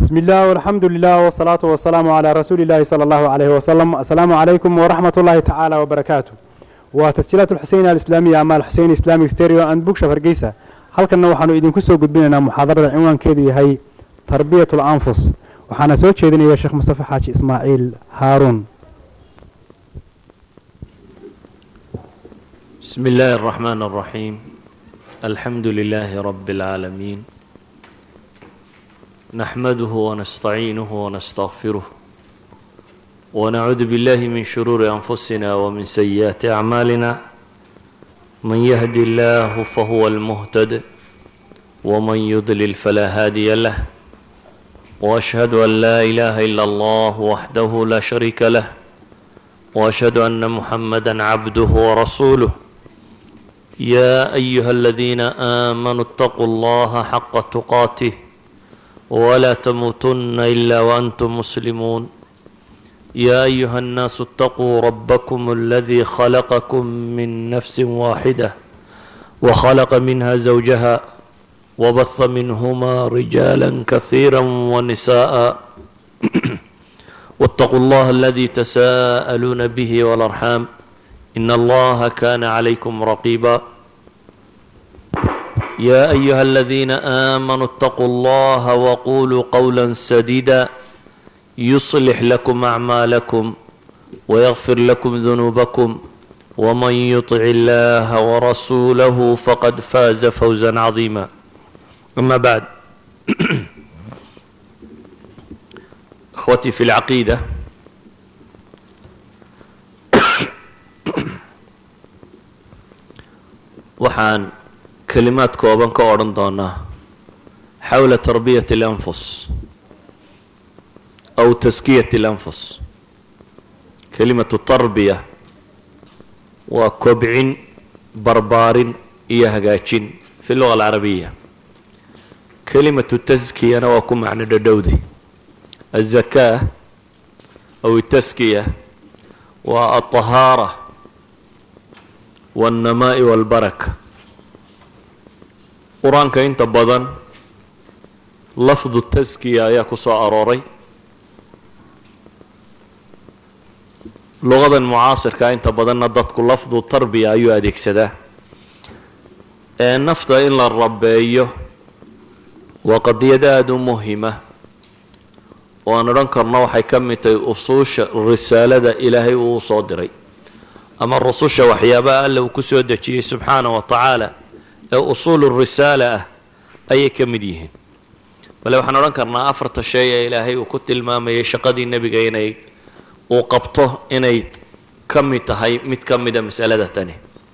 بسم الله والحمد لله والصلاة والسلام على رسول الله صلى الله عليه وسلم السلام عليكم ورحمة الله تعالى وبركاته وتسجيلات الحسين الإسلامية أمال حسين إسلامي ستيريو أند بوك شفرقيسة halkanna waxaanu idinku soo gudbinaynaa muxaadarada cinwaankeedu yahay tarbiyat اlanfus waxaana soo jeedinaya sheekh mustafa xaaji ismaaciil haaruun بسم الله الرحمن الرحيم الحمد لله رب العالمين نحمده ونستعينه ونستغفره ونعوذ بالله من شرور أنفسنا ومن سيئات أعمالنا من يهدي الله فهو المهتد ومن يضلل فلا هادي له وأشهد أن لا إله إلا الله وحده لا شريك له وأشهد أن محمدا عبده ورسوله يا أيها الذين آمنوا اتقوا الله حق تقاته ولا تموتن إلا وأنتم مسلمون يا أيها الناس اتقوا ربكم الذي خلقكم من نفس واحدة وخلق منها زوجها وبث منهما رجالا كثيرا ونساء واتقوا الله الذي تساءلون به والأرحام إن الله كان عليكم رقيبا يا أيها الذين آمنوا اتقوا الله وقولوا قولا سديدا يصلح لكم أعمالكم ويغفر لكم ذنوبكم ومن يطع الله ورسوله فقد فاز فوزا عظيما أما بعد إخوتي في العقيدة waxaan kelimaad kooban ka odhan doonaa xawla tarbiyati اlanfus aw taskiyati اlanfus kelimatu tarbiya waa kobcin barbaarin iyo hagaajin fi luga alcarabiya kelimatu taskiyana waa ku macno dhadhowday aلzakaa aw taskiya waa aلطahaara wاnnamaa'i wاlbaraka qur-aanka inta badan lafdu taskiya ayaa ku soo arooray lugadan mucaasirka inta badanna dadku lafdu tarbiya ayuu adeegsadaa ee nafta in la rabeeyo waa qadiyad aada u muhima oo aan odhan karno waxay ka mid tahay usuusha risaalada ilaahay uu soo diray ama rususha waxyaabaha alla uu ku soo dejiyey subxaana wa tacaala ee usuulu risaala ah ayay ka mid yihiin bale waxaan odhan karnaa afarta shay ee ilaahay uu ku tilmaamayay shaqadii nebiga inay uu qabto inay ka mid tahay mid ka mida masalada tani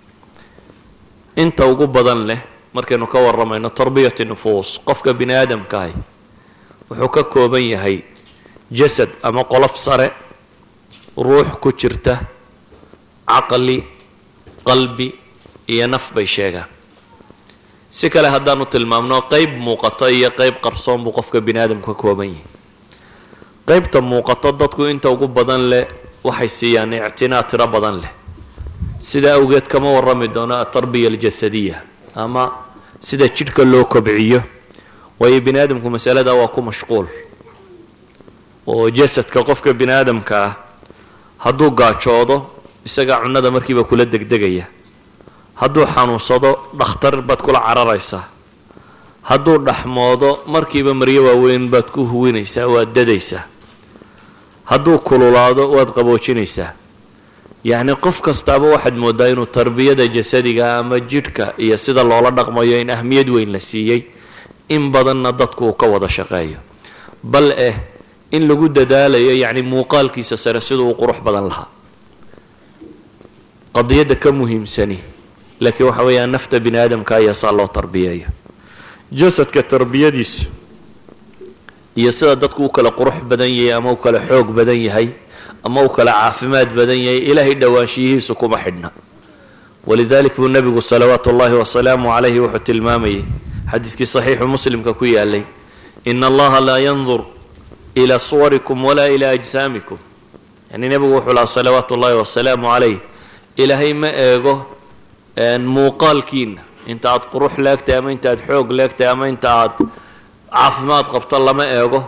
inta ugu badan leh markaynu ka warramayno tarbiyati nufuus qofka bini aadamkaahi wuxuu ka kooban yahay jasad ama qolof sare ruux ku jirta caqli qalbi iyo naf bay sheegaan si kale haddaanu tilmaamno qeyb muuqato iyo qeyb qarsoon buu qofka bini aadamku ka kooban yahay qeybta muuqato dadku inta ugu badan leh waxay siiyaan ictinaa tiro badan leh sida awgeed kama warrami doono atarbiya aljasadiya ama sida jidhka loo kobciyo waayo bini aadamku masalada waa ku mashquul oo jasadka qofka bini aadamka ah hadduu gaajoodo isagaa cunnada markiiba kula degdegaya hadduu xanuunsado dhakhtar baad kula cararaysaa hadduu dhaxmoodo markiiba maryo waaweyn baad ku huwinaysaa waad dadaysaa hadduu kululaado waad qaboojinaysaa yacni qof kastaaba waxaad moodaa inuu tarbiyada jasadiga ama jidhka iyo sida loola dhaqmayo in ahmiyad weyn la siiyey in badanna dadku uu ka wada shaqeeyo bal eh in lagu dadaalayo yacni muuqaalkiisa sare siduu u qurux badan lahaa qadiyadda ka muhiimsani laakiin waxa weeyaan nafta bini aadamka ayaa saa loo tarbiyeeyo jasadka tarbiyadiisu iyo sida dadku u kala qurux badan yahay ama u kala xoog badan yahay ama u kala caafimaad badan yahay ilaahay dhowaanshiyihiisu kuma xidhna walidalik buu nebigu salawaatu ullahi wasalaamu calayhi wuxuu tilmaamayay xadiiskii saxiixu muslimka ku yaalay ina allaha laa yandur ilaa suwarikum walaa ilaa ajsaamikum yani nebigu wuxuu lahaa salawaatu ullahi wasalaamu calayh ilaahay ma eego muuqaalkiina inta aad qurux leegtahay ama inta aad xoog leegtahay ama inta aad caafimaad qabto lama eego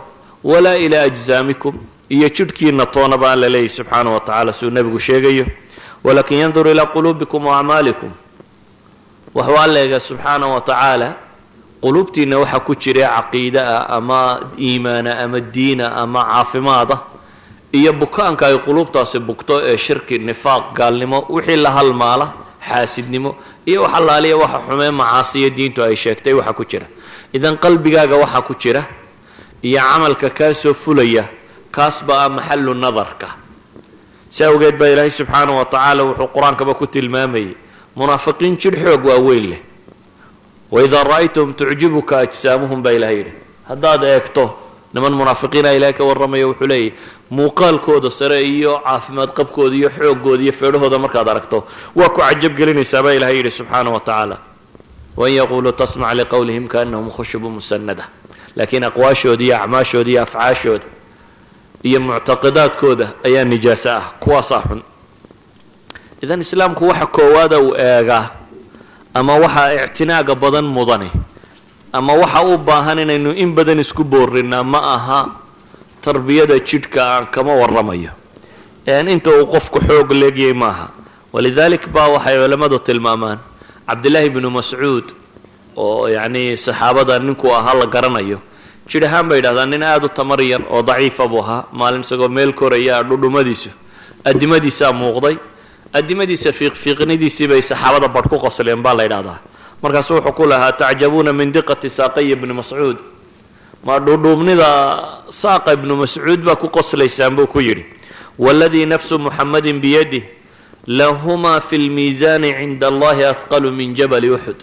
walaa ilaa ajsaamikum iyo jidhkiina toona baan la leeyahy subxaana wa tacala siduu nebigu sheegayo walakin yandur ilaa quluubikum wa acmaalikum waxuu alla eega subxaana wa tacaala quluubtiina waxaa ku jira caqiide ah ama iimaana ama diina ama caafimaada iyo bukaanka ay quluubtaasi bugto ee shirki nifaaq gaalnimo wixii la halmaala xaasidnimo iyo wax allaaliya waxa xumee macaasiyo diintu ay sheegtay waxa ku jira idan qalbigaaga waxaa ku jira iyo camalka kaa soo fulaya kaas ba ah maxalu nadarka si awgeed baa ilaahay subxaana wa tacaala wuxuu qur-aankaba ku tilmaamayay munaafiqiin jidh xoog waaweyn leh waidaa ra'aytahum tucjibuka ajsaamuhum baa ilahay yidhi haddaad eegto niman munaafiqiina ilahay ka warramaya wuxuu leeyahy muuqaalkooda sare iyo caafimaad qabkooda iyo xoogooda iyo feedhahooda markaad aragto waa ku cajab gelinaysaa baa ilahay yidhi subxaana wa tacaala wain yaquuluu tasmac liqowlihim kaanahum khushubu musanada laakiin aqwaashooda iyo acmaashooda iyo afcaashooda iyo muctaqidaadkooda ayaa nijaaso ah kuwaasaa xun idan islaamku waxa koowaada uu eegaa ama waxaa ictinaaga badan mudani ama waxa u baahan inaynu in badan isku boorrinaa ma aha tarbiyada jidhka aan kama warramayo n inta uu qofku xoog leegyay maaha walidalik ba waxay culammadu tilmaamaan cabdillaahi bnu mascuud oo yacni saxaabada ninkuu ahaa la garanayo jidh ahaan bay yidhahdaan nin aada u tamar yar oo daciifa buu ahaa maalin isagoo meel koraya dhudhumadiisu addimadiisaa muuqday addimadiisa fiiqfiiqnidiisii bay saxaabada badh ku qosleen baa la yidhahdaa markaasu wuxuu ku lahaa tacjabuuna min diqati saaqaya ibni mascuud ma dhudhuubnida saaqa ibnu mascuud baa ku qoslaysaan buu ku yidhi waladii nafsu muxamadin biyadih lahumaa fi lmiisaani cinda allahi ahqalu min jabali uxud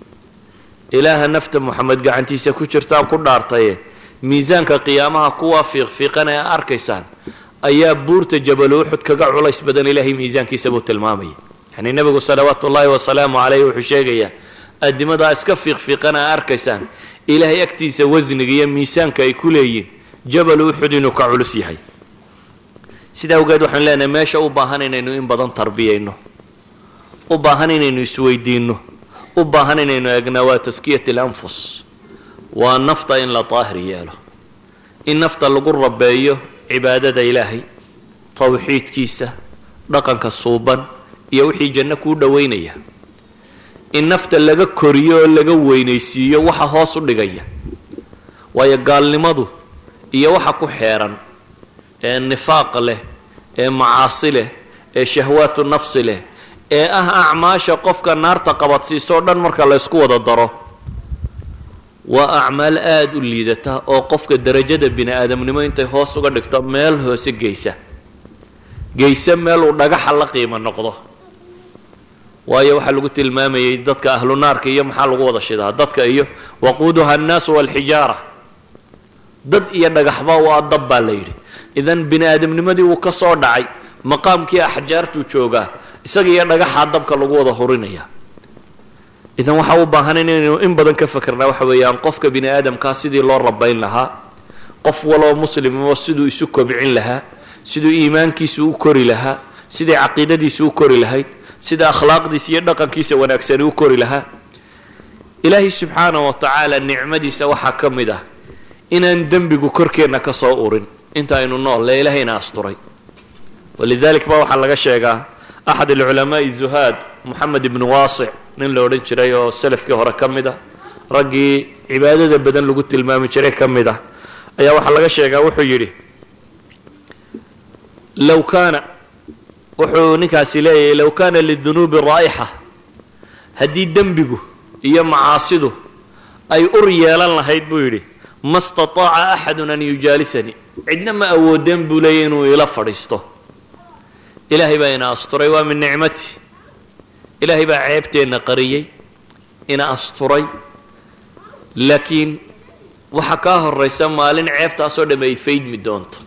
ilaaha nafta moxamed gacantiisa ku jirtaan ku dhaartaye miisaanka qiyaamaha kuwaa fiiqfiiqan ee arkaysaan ayaa buurta jabal uxud kaga culays badan ilaahay miisaankiisa buu tilmaamaya yani nebigu salawaatu ullaahi wasalaamu caleyh wuxuu sheegayaa adimadaa iska fiiqfiiqan ee arkaysaan ilaahay agtiisa wasniga iyo miisaanka ay ku leeyihin jabal uxud inuu ka culus yahay sidaa awgeed waxaanu leenahay meesha u baahan inaynu in badan tarbiyayno u baahan inaynu isweydiinno u baahan inaynu eegnaa waa taskiyat alanfus waa nafta in la daahir yeelo in nafta lagu rabeeyo cibaadada ilaahay tawxiidkiisa dhaqanka suuban iyo wixii janno kuu dhowaynaya in nafta laga koriyo oo laga weynaysiiyo waxa hoos u dhigaya waayo gaalnimadu iyo waxa ku xeeran ee nifaaq leh ee macaasi leh ee shahwaatu nafsi leh ee ah acmaasha qofka naarta qabadsiisoo dhan marka la ysku wada daro waa acmaal aada u liidata oo qofka derajada bini aadamnimo intay hoos uga dhigto meel hoose geysa geyse meel uu dhagaxa la qiimo noqdo waayo waxaa lagu tilmaamayay dadka ahlu naarka iyo maxaa lagu wada shidaa dadka iyo waquuduha annaasu walxijaara dad iyo dhagaxba waa dab baa la yidhi idan bini aadamnimadii uu ka soo dhacay maqaamkii axjaartuu joogaa isaga iyo dhagaxaa dabka lagu wada hurinaya idan waxaa u baahan inaynu in badan ka fakerna waxa weeyaan qofka bini aadamkaa sidii loo rabayn lahaa qof waloo muslimo siduu isu kobcin lahaa siduu iimaankiisu u kori lahaa siday caqiidadiisu u kori lahayd sida akhlaaqdiisa iyo dhaqankiisa wanaagsani u kori lahaa ilaahay subxaana wa tacaala nicmadiisa waxaa ka mid ah inaan dembigu korkeenna ka soo urin inta aynu nool lee ilaahayna asturay walidalik ba waxaa laga sheegaa axad alculamaai zuhaad moxamed ibnu waasic nin la odhan jiray oo salafkii hore ka mid ah raggii cibaadada badan lagu tilmaami jiray ka mid ah ayaa waxaa laga sheegaa wuxuu yidhi low kaana wuxuu ninkaasi leeyahay low kaana lidunuubi raa'ixa haddii dembigu iyo macaasidu ay ur yeelan lahayd buu yidhi ma staطaaca axadun an yujaalisanii cidna ma awoodeen buu leeyahy inuu ila fadhiisto ilaahay baa ina asturay waa min nicmati ilaahay baa ceebteenna qariyey ina asturay laakiin waxaa kaa horaysa maalin ceebtaasoo dhamme ay faydmi doonto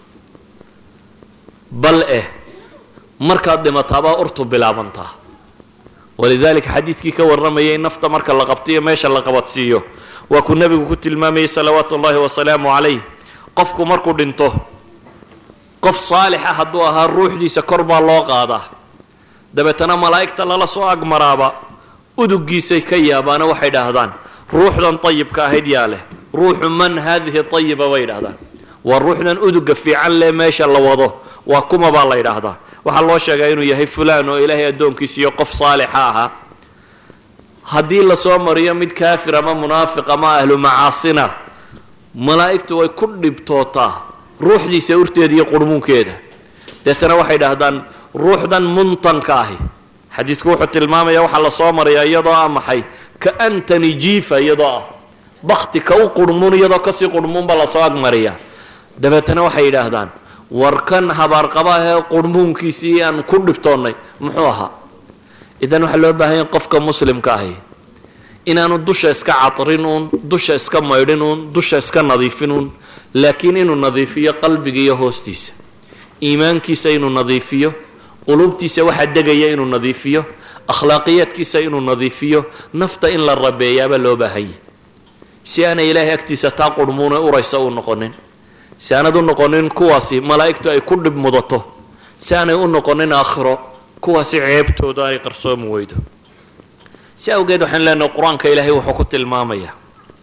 bal eh markaad dhimataabaa urtu bilaabantaa walidalika xadiidkii ka warramayay nafta marka la qabtiyo meesha la qabadsiiyo waa kuu nebigu ku tilmaamayay salawaatu ullahi wasalaamu calayh qofku markuu dhinto qof saalixa hadduu ahaa ruuxdiisa kor baa loo qaadaa dabeetana malaa'igta lala soo agmaraaba uduggiisay ka yaabaana waxay dhaahdaan ruuxdan ayibka ahayd yaa leh ruuxu man haadihi ayiba bay dhahdaan waa ruuxdan uduga fiican leh meesha la wado waa kuma baa la yidhaahdaa waxaa loo sheegaa inuu yahay fulaan oo ilaahay addoonkiisa iyo qof saalixa ahaa haddii lasoo mariyo mid kaafir ama munaafiq ama ahlu macaasina malaa'igtu way ku dhibtootaa ruuxdiisa urteeda iyo qurmuunkeeda deetana waxay dhahdaan ruuxdan muntanka ahi xadiisku wuxuu tilmaamaya waxaa lasoo mariyaa iyadoo ah maxay ka antony jifa iyadoo ah bakti ka u qurmuun iyadoo kasii qurmuunba lasoo agmariyaa dabeetana waxay yidhaahdaan war kan habaarqabahee qurmuunkiisii aan ku dhibtoonnay muxuu ahaa idan waxaa loo baahanya qofka muslimka ahi inaanu dusha iska catrin uun dusha iska maydhin uun dusha iska nadiifin uun laakiin inuu nadiifiyo qalbiga iyo hoostiisa iimaankiisa inuu nadiifiyo qulubtiisa waxaa degaya inuu nadiifiyo akhlaaqiyaadkiisa inuu nadiifiyo nafta in la rabeeyaabaa loo baahanya si aanay ilaahay agtiisa taa qurmuune uraysa u noqonin si aanad u noqonin kuwaasi malaa'igtu ay ku dhib mudato si aanay u noqonin aakhiro kuwaasi ceebtooda ay qarsoomi weydo si awgeed waxaan leenahay qur-aanka ilaahay wuxuu ku tilmaamayaa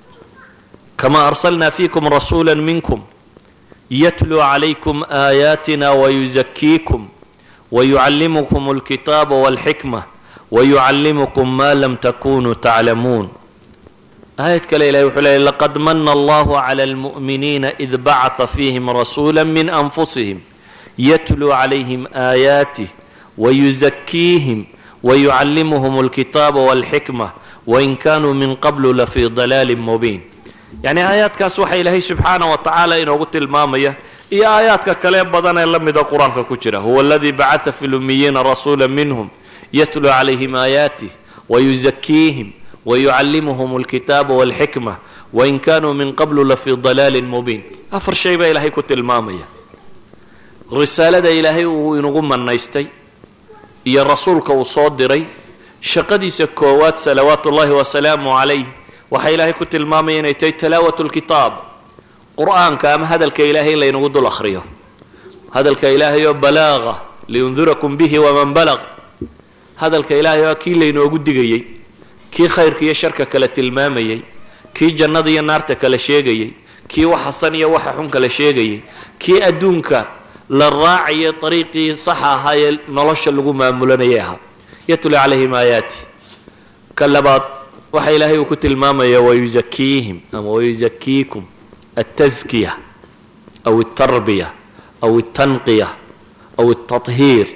kamaa arsalnaa fiikum rasuula minkum yatluu calaykum aayaatina wayuzakiikum wayucallimukum alkitaaba walxikma wayucallimukum ma lam takunuu taclamuun aayad kale ilahay wuxuu leeyay laqad mana allahu cala almu'miniina id bacata fiihim rasuula min anfusihim yatluu calayhim aayaatih wayuzakiihim wayucallimuhum alkitaaba walxikma wain kanuu min qablu lafii dalaalin mubiin yacni aayaadkaas waxaa ilaahay subxaana wa tacaala inoogu tilmaamaya iyo aayaadka kale badan ee la mida qur-aanka ku jira huwa aladii bacata fi lumiyiina rasuula minhum yatluu calayhim aayaatih wayuzakiihim wayucallimuhum alkitaaba walxikma wain kanuu min qablu lafii dalaalin mubiin afar shay baa ilaahay ku tilmaamaya risaalada ilaahay uu inagu manaystay iyo rasuulka uu soo diray shaqadiisa koowaad salawaatu ullahi wasalaamu calayh waxaa ilaahay ku tilmaamaya inay tahay talaawat lkitaab qur-aanka ama hadalka ilaahay in laynagu dul akhriyo hadalka ilaahay oo balaaqa liyundirakum bihi waman balaq hadalka ilaahay oo kii laynoogu digayey kii khayrka iyo sharka kale tilmaamayey kii jannada iyo naarta kale sheegayey kii wax xasan iyo waxa xun kale sheegayey kii adduunka la raacaya ariiqii saxa ahaa ee nolosha lagu maamulanayay ahaa yatlu calayhim aayaati ka labaad waxa ilaahay uu ku tilmaamaya wayuzakiihim ama wayuzakiikum altaskiya aw altarbiya aw altanqiya aw altahiir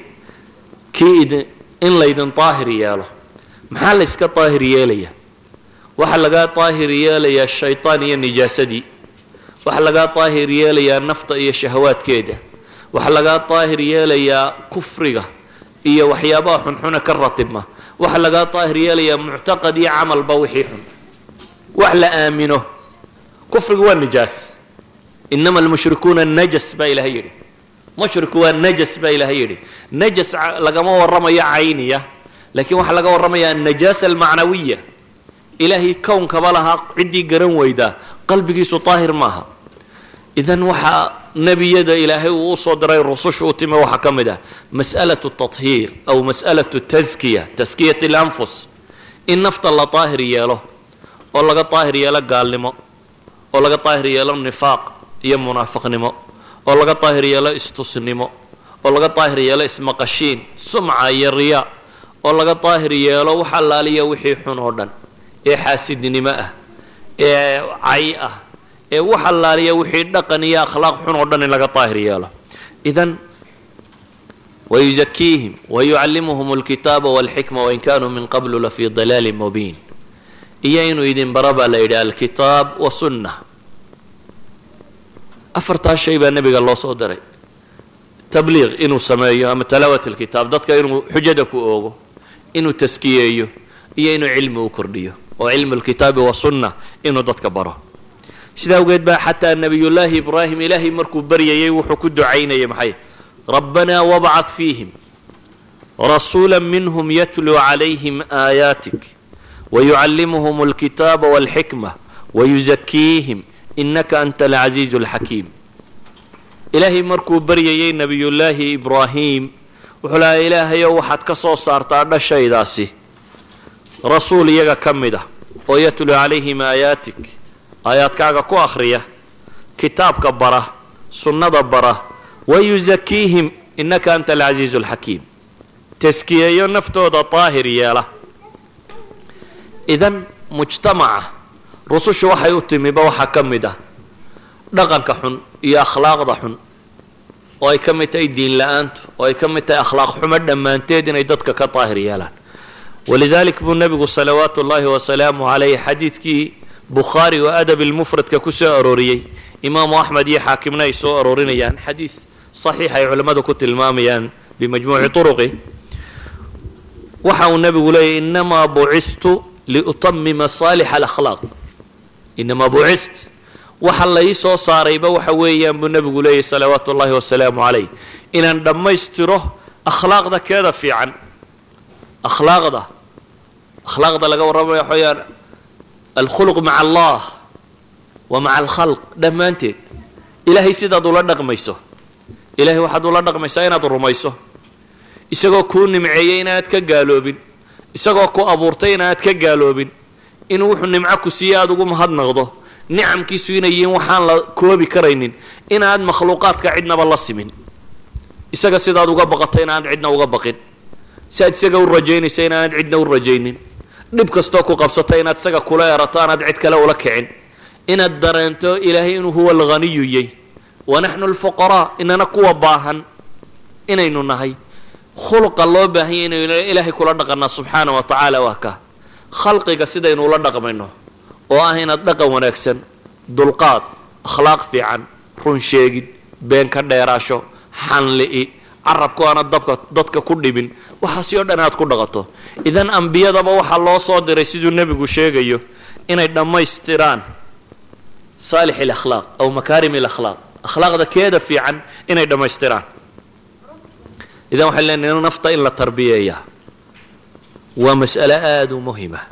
kii idin in laydin daahir yeelo maxaa la yska daahir yeelaya waxaa lagaa daahir yeelayaa shaytaan iyo nijaasadii waxaa lagaa daahir yeelayaa nafta iyo shahawaadkeeda waxaa lagaa daahir yeelayaa kufriga iyo waxyaabaha xunxuna ka ratibma waxaa lagaa daahir yeelayaa muctaqad iyo camalba wixii xun wax la aamino kufrigu waa nijaas inama almushrikuuna najas baa ilahay yidhi mushriku waa najas baa ilahay yidhi najas lagama warramayo cayniya laakiin waxaa laga warramaya annajaasa almacnawiya ilaahay kownkaba lahaa ciddii garan weydaa qalbigiisu daahir maaha idan waxaa nebiyada ilaahay uu usoo diray rususha u timi waxaa ka mid ah mas'alatu tahiir aw mas'alatu taskiya taskiyat alanfus in nafta la daahir yeelo oo laga daahir yeelo gaalnimo oo laga daahir yeelo nifaaq iyo munaafiqnimo oo laga daahir yeelo istusnimo oo laga daahir yeelo ismaqashiin sumca iyo riyaa oo laga daahir yeelo wax allaaliya wixii xun oo dhan ee xaasidnimo ah ee cay ah ee wax allaaliya wixii dhaqan iyo akhlaaq xun oo dhan in laga daahir yeelo idan wayuzakiihim wayucallimuhum alkitaaba walxikma wain kanuu min qablu lafii dalaalin mubiin iyo inuu idin bara baa la yidhi alkitaab wasunna afartaas shay baa nebiga loo soo diray tabliiq inuu sameeyo ama talaawat alkitaab dadka inuu xujada ku oogo inuu taskiyeeyo iyo inuu cilmi u kordhiyo oo cilmu lkitaabi wasunna inuu dadka baro sidaa awgeed baa xataa nebiyullaahi ibraahim ilaahay markuu baryayay wuxuu ku ducaynayay maxay rabbanaa wabcad fiihim rasuula minhum yatluu calayhim aayaatik wayucallimuhum alkitaaba walxikma wayuzakiihim inaka anta alcaziizu alxakiim ilaahay markuu baryayay nebiyullaahi ibraahim wuxuu lahaa ilaahayow waxaad ka soo saartaa dhashaydaasi rasuul iyaga ka mid ah oo yatluu calayhim aayaatik aayaadkaaga ku akhriya kitaabka bara sunnada bara wayuzakiihim innaka anta alcasiizu alxakiim taskiyeeyo naftooda daahir yeela idan mujtamaca rusushu waxay u timiba waxaa ka mid ah dhaqanka xun iyo akhlaaqda xun oo ay ka mid tahay diin la-aantu oo ay ka mid tahay akhlaaq xumo dhammaanteed inay dadka ka daahir yeelaan walidalik buu nebigu salawaatu ullaahi wasalaamu calayh xadiidkii bukhaari oo adab ilmufradka ku soo arooriyey imaamu axmed iyo xaakimna ay soo aroorinayaan xadiis saxiix ay culimmadu ku tilmaamayaan bimajmuuci turuqi waxa uu nebigu leeyahy inamaa bucistu liutamima saalixa alakhlaaq inamaa bucist waxa la ii soo saarayba waxa weeyaan buu nebigu leeyahy salawaatu ullaahi wasalaamu calayh inaan dhammaystiro akhlaaqda keeda fiican akhlaaqda akhlaaqda laga warramaya waxa weyaan alkhuluq maca allah wa maca alkhalq dhammaanteed ilaahay sidaad ula dhaqmayso ilahay waxaad ula dhaqmaysaa inaad rumayso isagoo kuu nimceeyey inaad ka gaaloobin isagoo ku abuurtay inaad ka gaaloobin inuu wuxuu nimco ku siiye aada ugu mahadnaqdo nicamkiisu inay yihiin waxaan la koobi karaynin inaad makhluuqaadka cidnaba la simin isaga sidaad uga baqato inaanad cidna uga baqin si aad isaga u rajaynaysa inaanad cidna u rajaynin dhib kastoo ku qabsata inaad isaga kula erato aanaad cid kale ula kicin inaad dareento ilaahay inuu huwa alghaniyu yey wa naxnu alfuqaraa inana kuwa baahan inaynu nahay khuluqa loo baahanya inaynu ilaahay kula dhaqanaa subxaana wa tacaala waa ka khalqiga sidaynu ula dhaqmayno oo ah inaad dhaqan wanaagsan dulqaad akhlaaq fiican run sheegid been ka dheeraasho xanli'i carabku aana dabka dadka ku dhibin waxaasi oo dhan aad ku dhaqato idan ambiyadaba waxaa loo soo diray siduu nebigu sheegayo inay dhammaystiraan saalix alakhlaaq aw makaarim alakhlaaq akhlaaqda keeda fiican inay dhammaystiraan idan waxay leenahay nafta in la tarbiyeeyaa waa mas'ale aada u muhima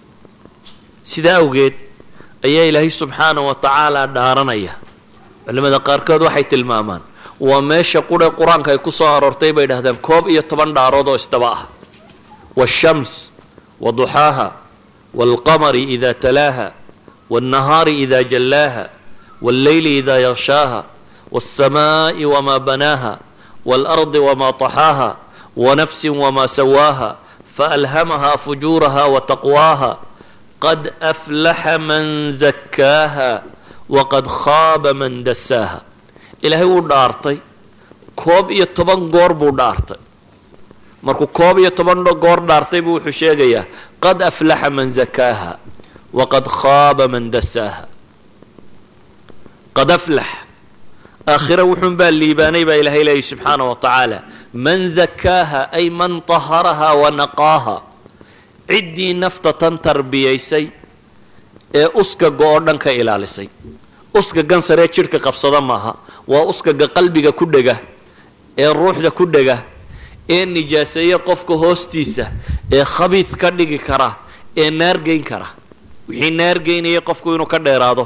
sidaa awgeed ayaa ilaahay subxaana wa tacaala dhaaranaya culimada qaarkood waxay tilmaamaan waa meesha qure qur-aanka ay ku soo aroortay bay dhahdeen koob iyo toban dhaarood oo isdaba ah waashams waduxaaha waalqamari ida talaaha wاlnahaari ida jallaaha wاlleyli ida yaqshaaha wاlsamaa'i wmaa banaaha wاlardi wmaa طaxaaha wanafsi wmaa sawaaha faalhamaha fujuuraha wataqwaaha qad aflaxa man zakkaaha waqad khaaba man dasaaha ilaahay wuu dhaartay koob iyo toban goor buu dhaartay markuu koob iyo toban goor dhaartay buu wuxuu sheegayaa qad aflaxa man zakaaha waqad khaaba man dasaaha qad aflax aakhira wuxuun baa liibaanay baa ilahay leeyahy subxaana wa tacaala man zakaaha ay man taharaha wa naqaaha ciddii nafta tan tarbiyaysay ee uskaga oo dhan ka ilaalisay uskagan saree jidhka qabsada maaha waa uskaga qalbiga ku dhega ee ruuxda ku dhega ee nijaaseeya qofka hoostiisa ee khabiid ka dhigi kara ee naargeyn kara wixii naargeynaya qofku inuu ka dheeraado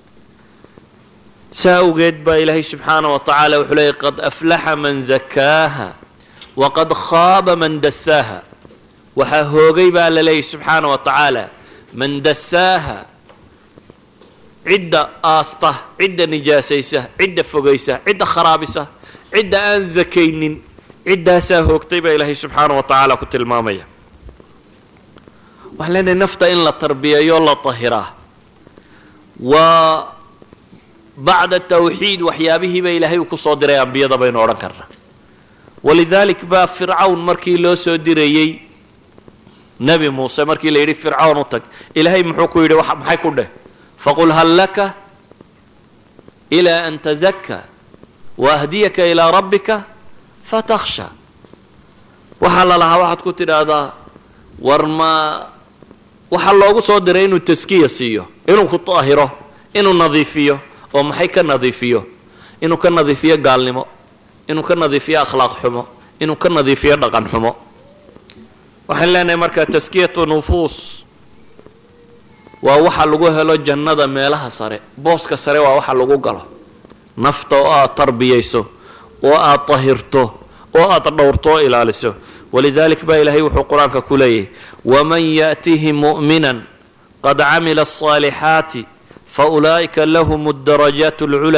saa awgeed baa ilaahay subxaana wa tacaala wuxuu leeyay qad aflaxa man zakaaha waqad khaaba man dasaaha waxaa hoogay baa la leeyahy subxaana wa tacaala man dasaaha cidda aasta cidda nijaasaysa cidda fogaysa cidda kharaabisa cidda aan zakaynin ciddaasaa hoogtay baa ilaahay subxaana wa tacaala ku tilmaamaya waxaan leenahay nafta in la tarbiyeeyo la tahiraa waa bacda tawxiid waxyaabihiiba ilaahay uu kusoo diray ambiyada baynu odhan karna walidalik baa fircawn markii loo soo dirayey nebi muuse markii la yidhi fircawn u tag ilaahay muxuu ku yidhi maxay ku dheh faqul hal laka ilaa an tazakka waahdiyaka ilaa rabbika fatakhsha waxaa la lahaa waxaad ku tidhaahdaa war ma waxaa loogu soo diray inuu taskiya siiyo inuu ku daahiro inuu nadiifiyo oo maxay ka nadiifiyo inuu ka nadiifiyo gaalnimo inuu ka nadiifiyo akhlaaq xumo inuu ka nadiifiyo dhaqan xumo waxaan leenahay markaa taskiyatu nufuus waa waxa lagu helo jannada meelaha sare booska sare waa waxa lagu galo nafta oo aad tarbiyayso oo aad tahirto oo aad dhowrto oo ilaaliso walidalik baa ilaahay wuxuu qur-aanka ku leeyahay waman yaأtihi muؤmina qad camila الصaalixaati faulaa'ika lahum الdarajaat اlculaa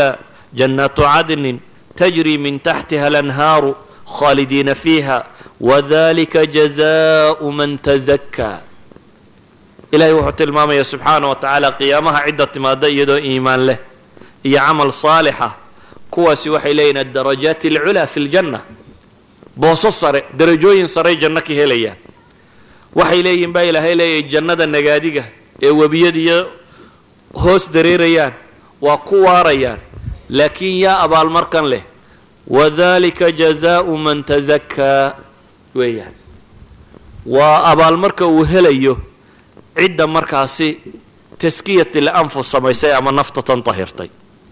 jannaatu cadnin tajri min taxtiha alanhaaru khaalidiina fiiha wadalika jazaau man tazakkaa ilahay wuxuu tilmaamaya subxaana wa tacaala qiyaamaha cidda timaada iyadoo iimaan leh iyo camal saalixa kuwaasi waxay leeyihin addarajaati alculaa fi ljanna booso sare darajooyin saray janno ka helayaan waxay leeyihin baa ilaahay leeyahay jannada nagaadiga ee webiyadiiyo hoos dareerayaan waa ku waarayaan laakiin yaa abaalmarkan leh wadalika jazaau man tazakkaa weeyaan waa abaalmarka uu helayo cidda markaasi taskiyat ilanfus samaysay ama nafta tan tahirtay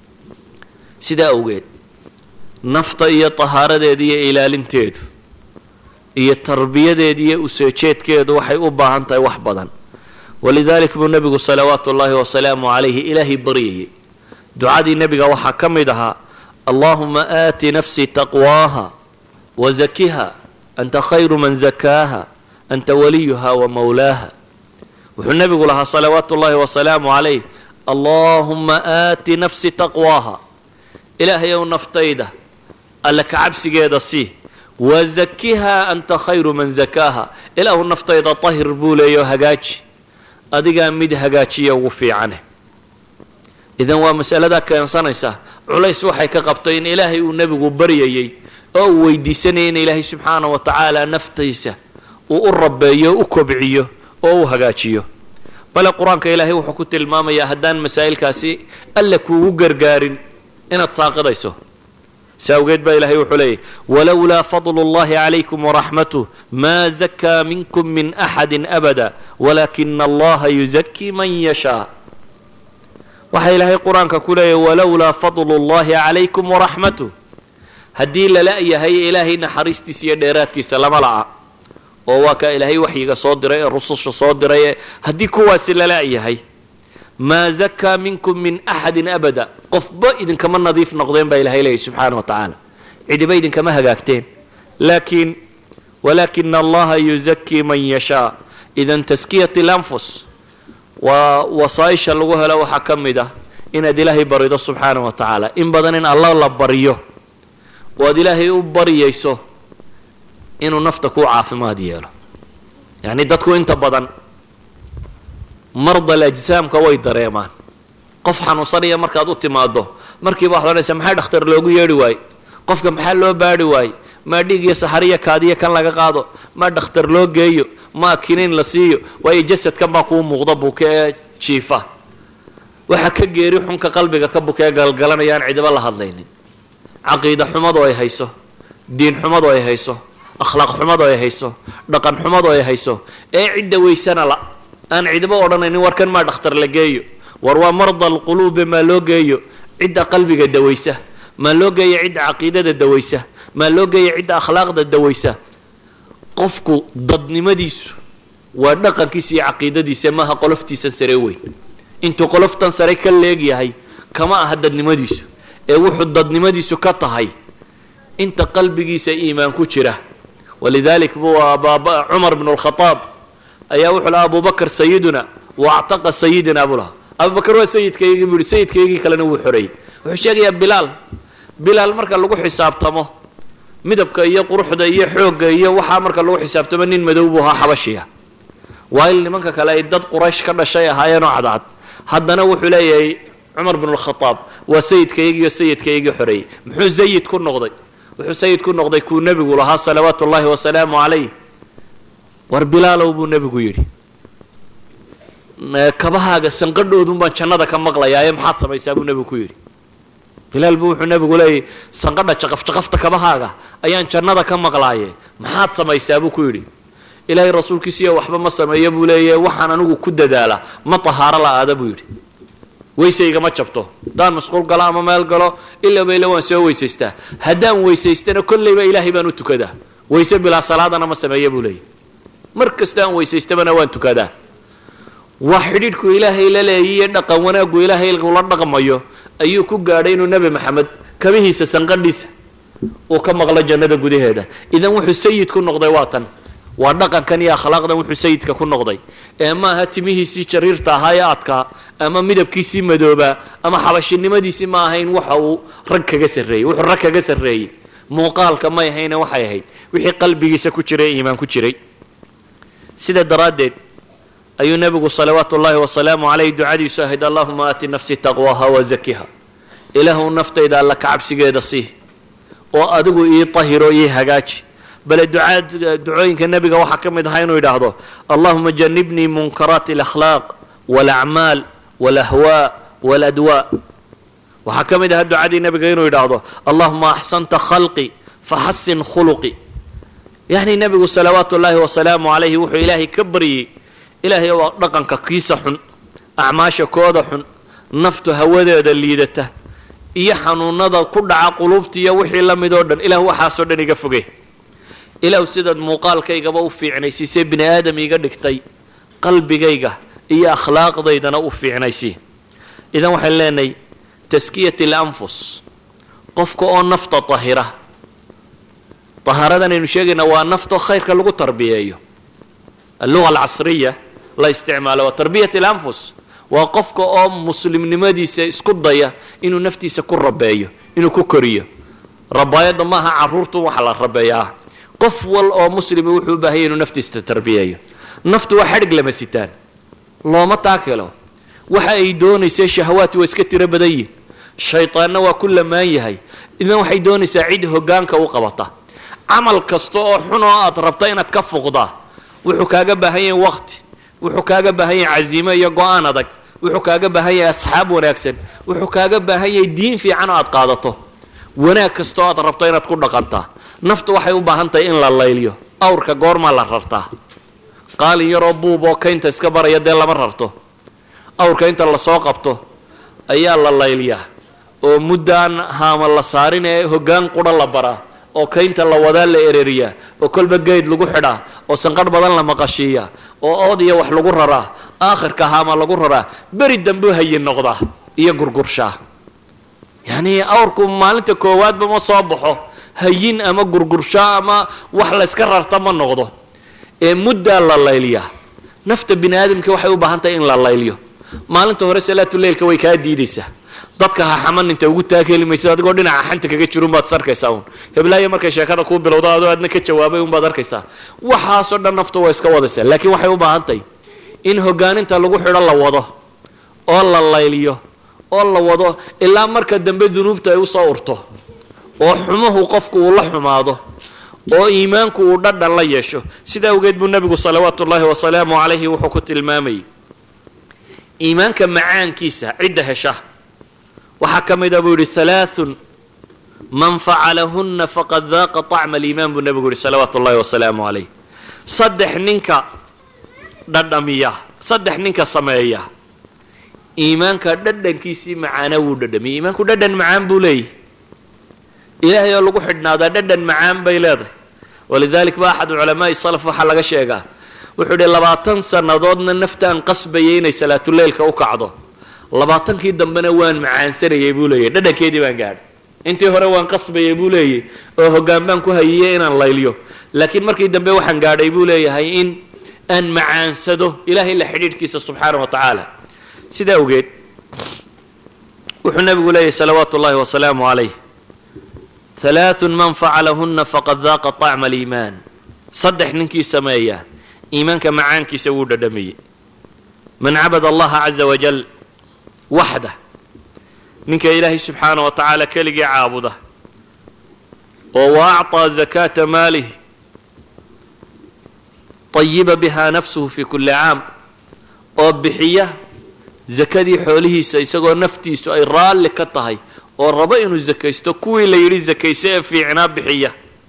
sidaa awgeed nafta iyo tahaaradeeda iyo ilaalinteedu iyo tarbiyadeeda iyo useejeedkeedu waxay u baahan tahay wax badan walidalik buu nebigu salawaatu ullaahi wasalaamu calayhi ilaahay baryayay ducadii nebiga waxaa ka mid ahaa allahuma aati nafsii taqwaaha wa zakiha anta khayru man zakaaha anta waliyuha wa mawlaaha wuxuu nebigu lahaa salawaatu ullaahi wasalaamu calayh allaahuma aati nafsi taqwaaha ilaahayow naftayda alle ka cabsigeeda sii wa zakihaa anta khayru man zakaaha ilaahu naftayda tahir buu leeyaho hagaaji adigaa mid hagaajiya ugu fiicane idan waa masaladaa keensanaysa culays waxay ka qabtay in ilaahay uu nebigu baryayey oo uu weydiisanayay in ilaahay subxaana wa tacaala naftaysa uu u rabeeyo u kobciyo oo u hagaajiyo bale qur-aanka ilaahay wuxuu ku tilmaamayaa haddaan masaa'ilkaasi alle kuugu gargaarin inaad saaqidayso si awgeed baa ilahay wuxuu leeyahy walowlaa fadlu اllahi calaykum waraxmatuh maa zakaa minkum min axadi abada walaakina allaha yuzakii man yashaa waxaa ilaahay qur-aanka ku leeyahy walowlaa fadlu اllahi calaykum waraxmatuh haddii lala yahay ilaahay naxariistiisa iyo dheeraadkiisa lama la'a oo waa kaa ilaahay waxyiga soo diray ee rususha soo diray ee haddii kuwaasi lala yahay maa zakaa minkum min axadin abada qofba idinkama nadiif noqdeen baa ilahay leeyahy subxaana wa tacaala cidiba idinkama hagaagteen laakiin walaakina allaha yuzakii man yashaa idan taskiyat اlanfus waa wasaaisha lagu helo waxaa ka mid ah inaad ilaahay barido subxaana wa tacaala in badan in alla la baryo oo aad ilaahay u baryayso inuu nafta ku caafimaad yeelo yacni dadku inta badan mardal ajsaamka way dareemaan qof xanuunsanaya markaad u timaado markiiba waxad odhanaysaa maxaa dhakhtar loogu yeedhi waaye qofka maxaa loo baadhi waaye maa dhiig iyo saxariya kaadiya kan laga qaado maa dhakhtar loo geeyo maa kiniin la siiyo waayo jasadkan baa kuu muuqda buke ee jiifa waxa ka geeri xunka qalbiga ka buka ee galgalanaya aan cidiba la hadlaynin caqiida xumadu ay hayso diin xumadu ay hayso akhlaaq xumadu ay hayso dhaqan xumadu ay hayso ee cidda weysana la aan cidiba odhanaynin war kan maa dhakhtar la geeyo war waa marda alquluube maa loo geeyo cidda qalbiga dawaysa maa loo geeyo cidda caqiidada dawaysa maa loo geeyo cidda akhlaaqda dawaysa qofku dadnimadiisu waa dhaqankiisa iyo caqiidadiisa maaha qoloftiisan sare weyn intuu qoloftan sare ka leegyahay kama aha dadnimadiisu ee wuxuu dadnimadiisu ka tahay inta qalbigiisa iimaan ku jira walidalik buu cumar bnu lkhaaab ayaa wuxuu lahaa abubakr sayiduna waactaqa sayidina buu lahaa abubakar waa sayidkaygii buu yihi sayidkaygii kalena wuu xoreeyey wuxuu sheegayaa bilaal bilaal marka lagu xisaabtamo midabka iyo quruxda iyo xoogga iyo waxaa marka lagu xisaabtamo nin madow buu ahaa xabashiya waail nimanka kale ay dad quraysh ka dhashay ahaayeenoo cadcad haddana wuxuu leeyahay cumar bnu lkhaaab waa sayidkaygiiyo sayidkaygii xoreeyey muxuu sayid ku noqday wuxuu sayid ku noqday kuu nebigu lahaa salawaatu ullahi wasalaamu calayh war bilaalow buu nebigu yidhi kabahaaga sanqadhoodun baan jannada ka maqlayaa ee maxaad samaysaa buu nebigu ku yidhi bilaal buu wuxuu nebigu leeyahy sanqadha jaqafjaqafta kabahaaga ayaan jannada ka maqlaaye maxaad samaysaa buu ku yidhi ilaahay rasuulkiisiiyo waxba ma sameeyo buu leeyahy waxaan anigu ku dadaalaa ma tahaaro la-aada buu yidhi weysaygama jabto haddaan masquul galo ama meel galo ilaba ila waan soo weysaystaa haddaan weysaystana kollayba ilaahay baan u tukadaa weyse bilaa salaadana ma sameeya buu leeyahy mar kasta aan weysaystabana waan tukadaa waa xidhiidhku ilaahay la leeyiyo dhaqan wanaaggu ilaahay ula dhaqmayo ayuu ku gaadhay inuu nebi maxamed kabihiisa sanqadhiisa uu ka maqlo jannada gudaheeda idan wuxuu sayid ku noqday waa tan waa dhaqankan iyo akhlaaqdan wuxuu sayidka ku noqday ee maaha timihiisii jariirta ahaa ee adkaa ama midabkiisii madoobaa ama xabashinimadiisii ma ahayn waxa uu rag kaga sarreeyey wuxuu rag kaga sarreeyey muuqaalka may ahayne waxay ahayd wixii qalbigiisa ku jiray ee iimaan ku jiray sida daraaddeed ayuu nebigu salawaatu ullaahi wasalaamu caleyh ducadiisu ahayd allahuma aati nafsi taqwaha wazakiha ilaahu naftayda alla ka cabsigeeda sii oo adigu ii tahiro ii hagaaji bale ducaad ducooyinka nebiga waxaa ka mid ahaa inuu yidhaahdo allahuma janibnii munkaraati alakhlaaq walacmaal walahwaa waladwaa waxaa ka mid ahaa ducadii nebiga inuu yidhaahdo allahuma axsanta khalqi faxasin khuluqi yacni nebigu salawaatu ullaahi wasalaamu calayhi wuxuu ilaahay ka baryey ilaahay oo dhaqanka kiisa xun acmaasha kooda xun naftu hawadeeda liidata iyo xanuunada ku dhaca qulubta iyo wixii la mid oo dhan ilah waxaasoo dhan iga foge ilaah sidaad muuqaalkaygaba u fiicnaysiisee bini aadam iga dhigtay qalbigayga iyo akhlaaqdaydana u fiicnaysi idan waxaan leenahay taskiyat alanfus qofka oo nafta tahira tahaaradan aynu sheegaynaa waa nafto khayrka lagu tarbiyeeyo alluga alcasriya la isticmaalo waa tarbiyat alanfus waa qofka oo muslimnimadiisa isku daya inuu naftiisa ku rabeeyo inuu ku koriyo rabaayadda maaha caruurtu waxa la rabeeyaa qof wal oo muslimi wuxuu u baahanya inuu naftiisa tarbiyeeyo naftu waa xadhig lama sitaan looma taakilo waxa ay doonaysa shahawaati waa iska tiro badan yihin shaytaanna waa ku lamaan yahay idan waxay doonaysaa cid hogaanka u qabata camal kasta oo xun oo aad rabta inaad ka fuqdaa wuxuu kaaga baahan yahay waqti wuxuu kaaga baahan yahay caziimo iyo go-aan adag wuxuu kaaga baahan yahay asxaab wanaagsan wuxuu kaaga baahan yahay diin fiican oo aad qaadato wanaag kasta oo aad rabto inaad ku dhaqantaa naftu waxay u baahan tahay in la layliyo awrka goormaa la rartaa qaalin yaroo buub oo kaynta iska baraya dee lama rarto awrka inta lasoo qabto ayaa la layliyaa oo muddaan haama la saarin ee hoggaan qudha la baraa oo kaynta la wadaa la ereriyaa oo kolba geyd lagu xidhaa oo sanqadh badan la maqashiiyaa oo ood iyo wax lagu raraa aakhirka haama lagu raraa beri dambu hayin noqdaa iyo gurgurshaa yacni awrku maalinta koowaadba ma soo baxo hayin ama gurgurshaa ama wax layska rarta ma noqdo ee muddaa la layliyaa nafta bini aadamka waxay u baahan tahay in la layliyo maalinta hore salaatuleilka way kaa diidaysaa dadka ha xaman inta ugu taakeli maysid adigoo dhinaca xanta kaga jiro unbaad sarkaysaa un heblaayo markay sheekada kuu bilowdo adoo aadna ka jawaabay unbaad arkaysaa waxaasoo dhan naftu waa iska wadaysaa laakiin waxay u baahan tahay in hogaaninta lagu xidho la wado oo la layliyo oo la wado ilaa marka dambe dunuubta ay usoo urto oo xumuhu qofku uu la xumaado oo iimaanku uu dhadhan la yeesho sidaa awgeed buu nebigu salawaatu ullaahi wasalaamu calayhi wuxuu ku tilmaamayay iimaanka macaankiisa cidda hesha waxaa ka mida buu yidhi halaathun man facalahunna faqad daaqa طacma aliimaan buu nebigu yihi salawaatu ullahi wasalaamu calayh saddex ninka dhadhamiya saddex ninka sameeya iimaanka dhadhankiisii macaana wuu dhadhamiyay iimaanku dhadhan macaan buu leeyahy ilaahay oo lagu xidhnaadaa dhadhan macaan bay leedahay walidalik ba axad culamaai salaf waxaa laga sheegaa wuxuu idhi labaatan sannadoodna naftaan qasbayay inay salaatuleilka u kacdo labaatankii dambena waan macaansanayay buu leeyahy dhadhankeedii baan gaadhay intii hore waan qasbayay buu leeyahy oo hoggaan baan ku hayiyey inaan layliyo laakiin markii dambe waxaan gaadhay buu leeyahay in aan macaansado ilahay la xidhiidhkiisa subxaana wa tacaala sidaa awgeed wuxuu nebigu leeyahy salawaatu ullahi wasalaamu calayh halaathun man facalahunna faqad daaqa طacma aliimaan saddex ninkii sameeya iimaanka macaankiisa wuu dhadhamiyey man cabada allaha caza wajal waxda ninka ilaahay subxaana wa tacaala keligii caabuda oo wa acطaa zakaata maalih طayiba biha nafsuhu fi kuli caam oo bixiya zakadii xoolihiisa isagoo naftiisu ay raalli ka tahay oo rabo inuu zakaysto kuwii la yidhi zakayse ee fiicnaa bixiya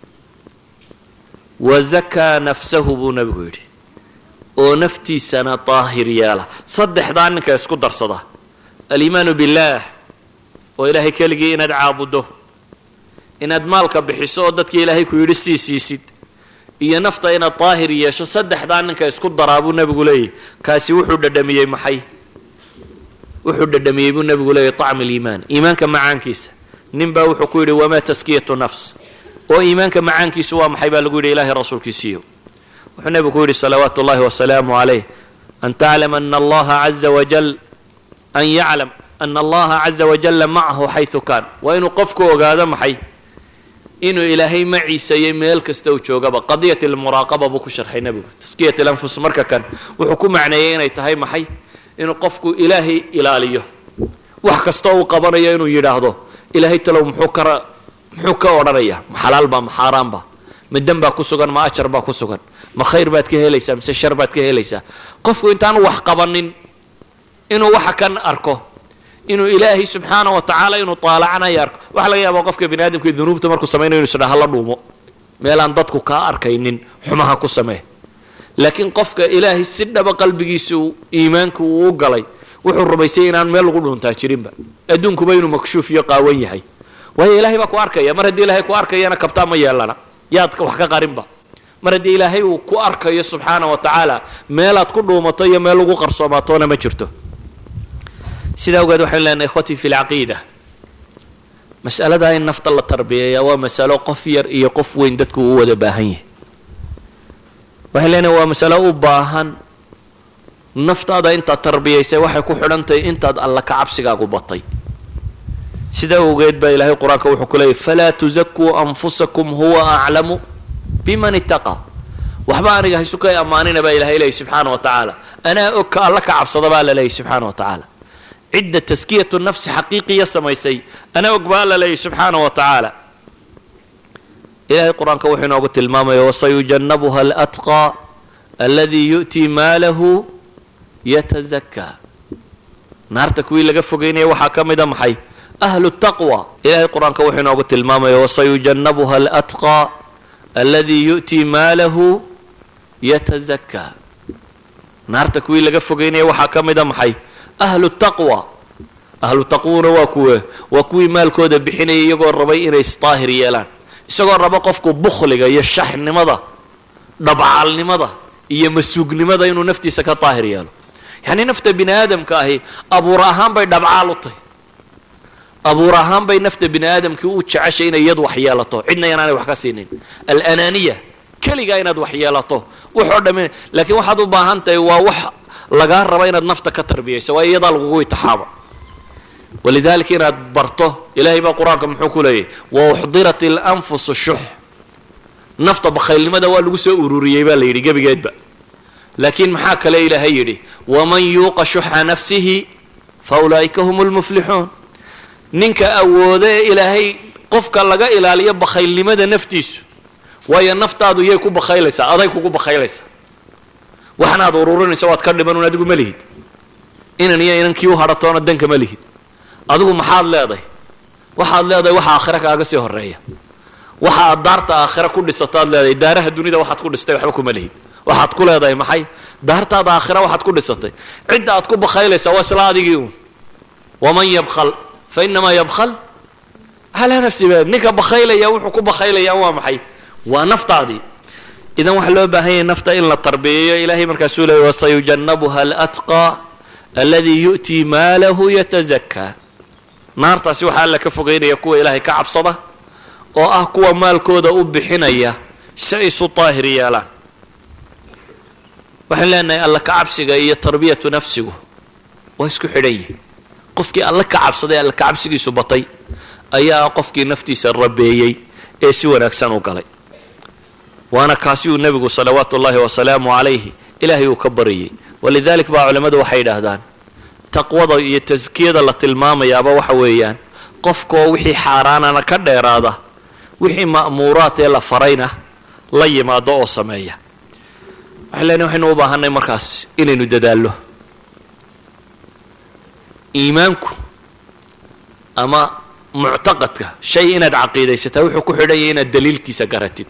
wa zakaa nafsahu buu nebigu yidhi oo naftiisana daahir yeela saddexdaa ninka isku darsada aliimaanu billaah oo ilaahay keligii inaad caabuddo inaad maalka bixiso oo dadkii ilaahay ku yidhi sii siisid iyo nafta inaad daahir yeesho saddexdaa ninka isku daraa buu nebigu leeyahy kaasi wuxuu dhadhamiyey maxay wuxuu dhadhamiyey buu nebigu leeyahy طacm aliimaan iimaanka macaankiisa nin baa wuxuu ku yidhi wamaa taskiyatu nafs oo iimaanka macaankiisu waa maxay baa lagu yidhi ilaahay rasuulkiisiiyo wuxuu nebigu ku yidhi salawaatu ullahi wasalaamu calayh an taclam ana allaha caza wajal an yaclam ana allaha caza wajalla macahu xaysu kaan waa inuu qofku ogaado maxay inuu ilaahay maciisayay meel kasta uu joogaba qadiyat almuraaqaba buu ku sharxay nebigu taskiyat alanfus marka kan wuxuu ku macneeyey inay tahay maxay inuu qofku ilaahay ilaaliyo wax kasta uu qabanayo inuu yidhaahdo ilaahay talow muxuu ka muxuu ka odhanaya ma xalaal baa ma xaaraan ba ma dem baa ku sugan ma ajar baa ku sugan ma khayr baad ka helaysaa mise shar baad ka helaysaa qofku intaanu wax qabanin inuu waxa kan arko inuu ilaahay subxaana wa tacaala inuu taalacanayo arko waxa laga yaaba qofka bini aadamka dunuubta markuu samaynayo inu isdhaha la dhuumo meelaan dadku kaa arkaynin xumaha ku samee laakiin qofka ilaahay si dhaba qalbigiisa uu iimaanka uu u galay wuxuu rumaysay inaan meel lagu dhuuntaa jirinba adduunkuba inuu makshuuf iyo qaawan yahay waayo ilaahay baa ku arkaya mar haddii ilaahay ku arkayana kabtaa ma yeelana yaad wax ka qarinba mar haddii ilaahay uu ku arkayo subxaana wa tacaala meelaad ku dhuumato iyo meel lagu qarsoomaatoona ma jirto sidaa awgeed waxaynu leenahay ikhwatii fi lcaqiida mas'aladaa in nafta la tarbiyeeyaa waa masalo qof yar iyo qof weyn dadku u wada baahan yahay waxay leenahay waa masalo u baahan naftaada intaad tarbiyaysay waxay ku xidhantahay intaad alla ka cabsigaagu batay sidaa awgeed baa ilaahay qur-aanka wuxuu ku leeyay falaa tuzakuu anfusakum huwa aclamu biman itaqaa waxba aniga haysu ka ammaanina baa ilahay leeyay subxaana wa tacaala anaa og ka alla ka cabsada baa la leeyay subxaana wa tacaala cidda taskiyatu nafsi xaqiiqiya samaysay anaa og baa alla leeyay subxaana wa tacaala ilahay qur-aanka wuxuu inoogu tilmaamaya wasayujannabuha alatqaa alladii yu'tii maalahu yatazakaa naarta kuwii laga fogeynaya waxaa ka mida maxay ahlu taqwa ilahay qur-aanka wuxuu inoogu tilmaamaya wasayujannabuha alatqaa alladii yu'tii maalahu yatazakaa naarta kuwii laga fogeynaya waxaa ka mida maxay ahlu taqwa ahlu taqwuna waa kuwe waa kuwii maalkooda bixinaya iyagoo rabay inay isdaahir yeelaan isagoo raba qofku bukhliga iyo shaxnimada dhabcaalnimada iyo masuugnimada inuu naftiisa ka daahir yeelo yacni nafta bini aadamka ahi abuur ahaan bay dhabcaal u tahay abuur ahaan bay nafta bini aadamkii u jeceshay inay iyadu wax yeelato cidna inaanay wax ka siinin alanaaniya keligaa inaad wax yeelato waxoo dhami laakiin waxaad u baahan tahay waa wax lagaa raba inaad nafta ka tarbiyayso waa iyadaa lagugu itixaaba walidalika inaad barto ilahay baa qur-aanka muxuu ku leeyahy wauxdirat ilanfusu shux nafta bakhaylnimada waa lagu soo ururiyey baa la yidhi gebigeedba laakiin maxaa kale ilaahay yidhi waman yuuqa shuxa nafsihi fa ulaa'ika hum lmuflixuun ninka awooda ee ilaahay qofka laga ilaaliyo bakhaylnimada naftiisu waayo naftaadu yay ku bakhaylaysaa aday kugu bakhaylaysaa waxnaad ururinaysa waad ka dhiman un adigu ma lihid inan iyo inankii u hadhatoona danka ma lihid adigu maxaad leedahay waxaad leedahay waxa aakhira kaaga sii horeeya waxa aad daarta aakhira ku dhisataad leedahay daaraha dunida waxaad ku dhistay waxba kuma lihid waxaad ku leedahay maxay daartaada aakhira waxaad ku dhisatay cidda aad ku bakhaylaysaa waa isla adigii un waman yabkal fa inamaa yabkal calaa nafsi ba ninka bakhaylaya wuxuu ku bakhaylayaa waa maxay waa naftaadii idan waxaa loo baahan yahay nafta in la tarbiyeeyo ilahay markaasuu leeyay wasayujannabuha alatqaa alladii yu'tii maalahu yatazakaa naartaasi waxaa alla ka fogeynaya kuwa ilaahay ka cabsada oo ah kuwa maalkooda u bixinaya si ay isu daahir yeelaan waxaan leenahay alla ka cabsiga iyo tarbiyatu nafsigu waa isku xidhan yihin qofkii alla ka cabsaday alla ka cabsigiisu batay ayaa qofkii naftiisa rabeeyey ee si wanaagsan u galay waana kaasi uu nebigu salawaatu ullahi wasalaamu calayhi ilaahay uu ka baryay walidalik baa culammadu waxay yidhaahdaan taqwada iyo taskiyada la tilmaamayaaba waxa weeyaan qofkoo wixii xaaraanana ka dheeraada wixii ma'muuraad ee la farayna la yimaado oo sameeya waxay leenahay waxaynu u baahanay markaas inaynu dadaallo iimaanku ama muctaqadka shay inaad caqiidaysataa wuxuu ku xidhan yahay inaad daliilkiisa garatid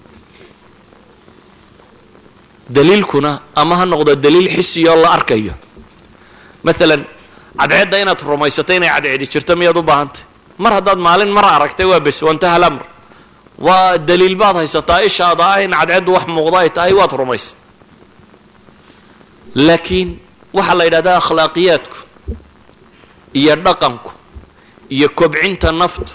daliilkuna ama ha noqdo daliil xisiyo la arkayo maalan cadceedda inaad rumaysato inay cadceedi jirto miyaad u baahantay mar haddaad maalin mar aragtay waa bes wantaha lamr waa daliil baad haysataa ishaada ah in cadceeddu wax muuqda ay tahay waad rumaysay laakiin waxaa la yidhahdaa akhlaaqiyaadku iyo dhaqanku iyo kobcinta naftu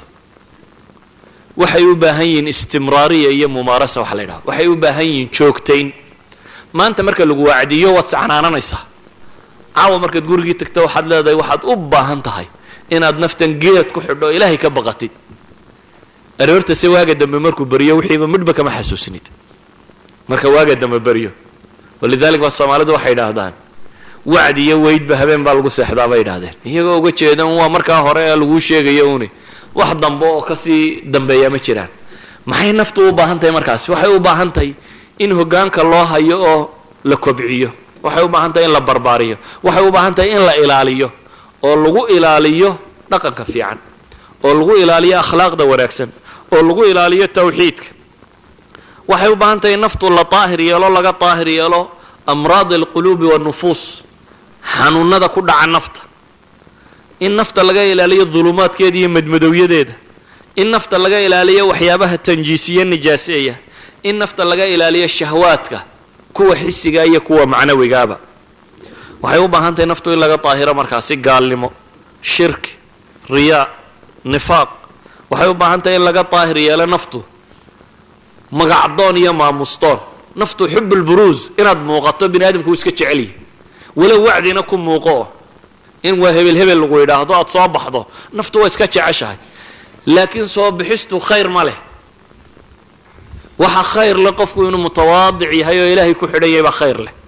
waxay u baahan yihiin istimraariya iyo mumaarasa waxa la yidhahda waxay u baahan yihiin joogtayn maanta marka lagu wacdiyo waad sacnaananaysaa caawa markaad gurigii tagta waxaad leedahay waxaad u baahan tahay inaad naftan geed ku xidho ilaahay ka baqatid aroorta se waaga dambe markuu beriyo wixiiba midhba kama xasuusinid marka waaga dambe beryo walidalik baa soomaalidu waxay idhaahdaan wacdi iyo weydba habeen baa lagu seexdaa bay idhahdeen iyagoo uga jeedan waa markaa hore ee laguu sheegayo uni wax dambe oo kasii dambeeya ma jiraan maxay naftu u baahan tahay markaasi waxay u baahan tahay in hoggaanka loo hayo oo la kobciyo waxay u baahan tahay in la barbaariyo waxay u baahan tahay in la ilaaliyo oo lagu ilaaliyo dhaqanka fiican oo lagu ilaaliyo akhlaaqda wanaagsan oo lagu ilaaliyo tawxiidka waxay u baahan tahay naftu la daahir yeelo laga daahir yeelo amraad alquluubi waannufuus xanuunada ku dhaca nafta in nafta laga ilaaliyo dulumaadkeeda iyo madmadowyadeeda in nafta laga ilaaliyo waxyaabaha tanjiisiye nijaaseeya in nafta laga ilaaliyo shahwaadka kuwa xisiga iyo kuwa macnawigaaba waxay u baahan tahay naftu in laga daahiro markaasi gaalnimo shirki riyaa nifaaq waxay u baahan tahay in laga daahir yeelo naftu magacdoon iyo maamustoon naftu xubulburuus inaad muuqato bini aadamku uu iska jecelyahy walow wacdina ku muuqo in waa hebel hebel lagu yidhaahdo aada soo baxdo naftu waa iska jeceshahay laakiin soo bixistu khayr ma leh waxa khayr leh qofku inuu mutawaadic yahay oo ilaahay ku xidhan yahay baa khayr leh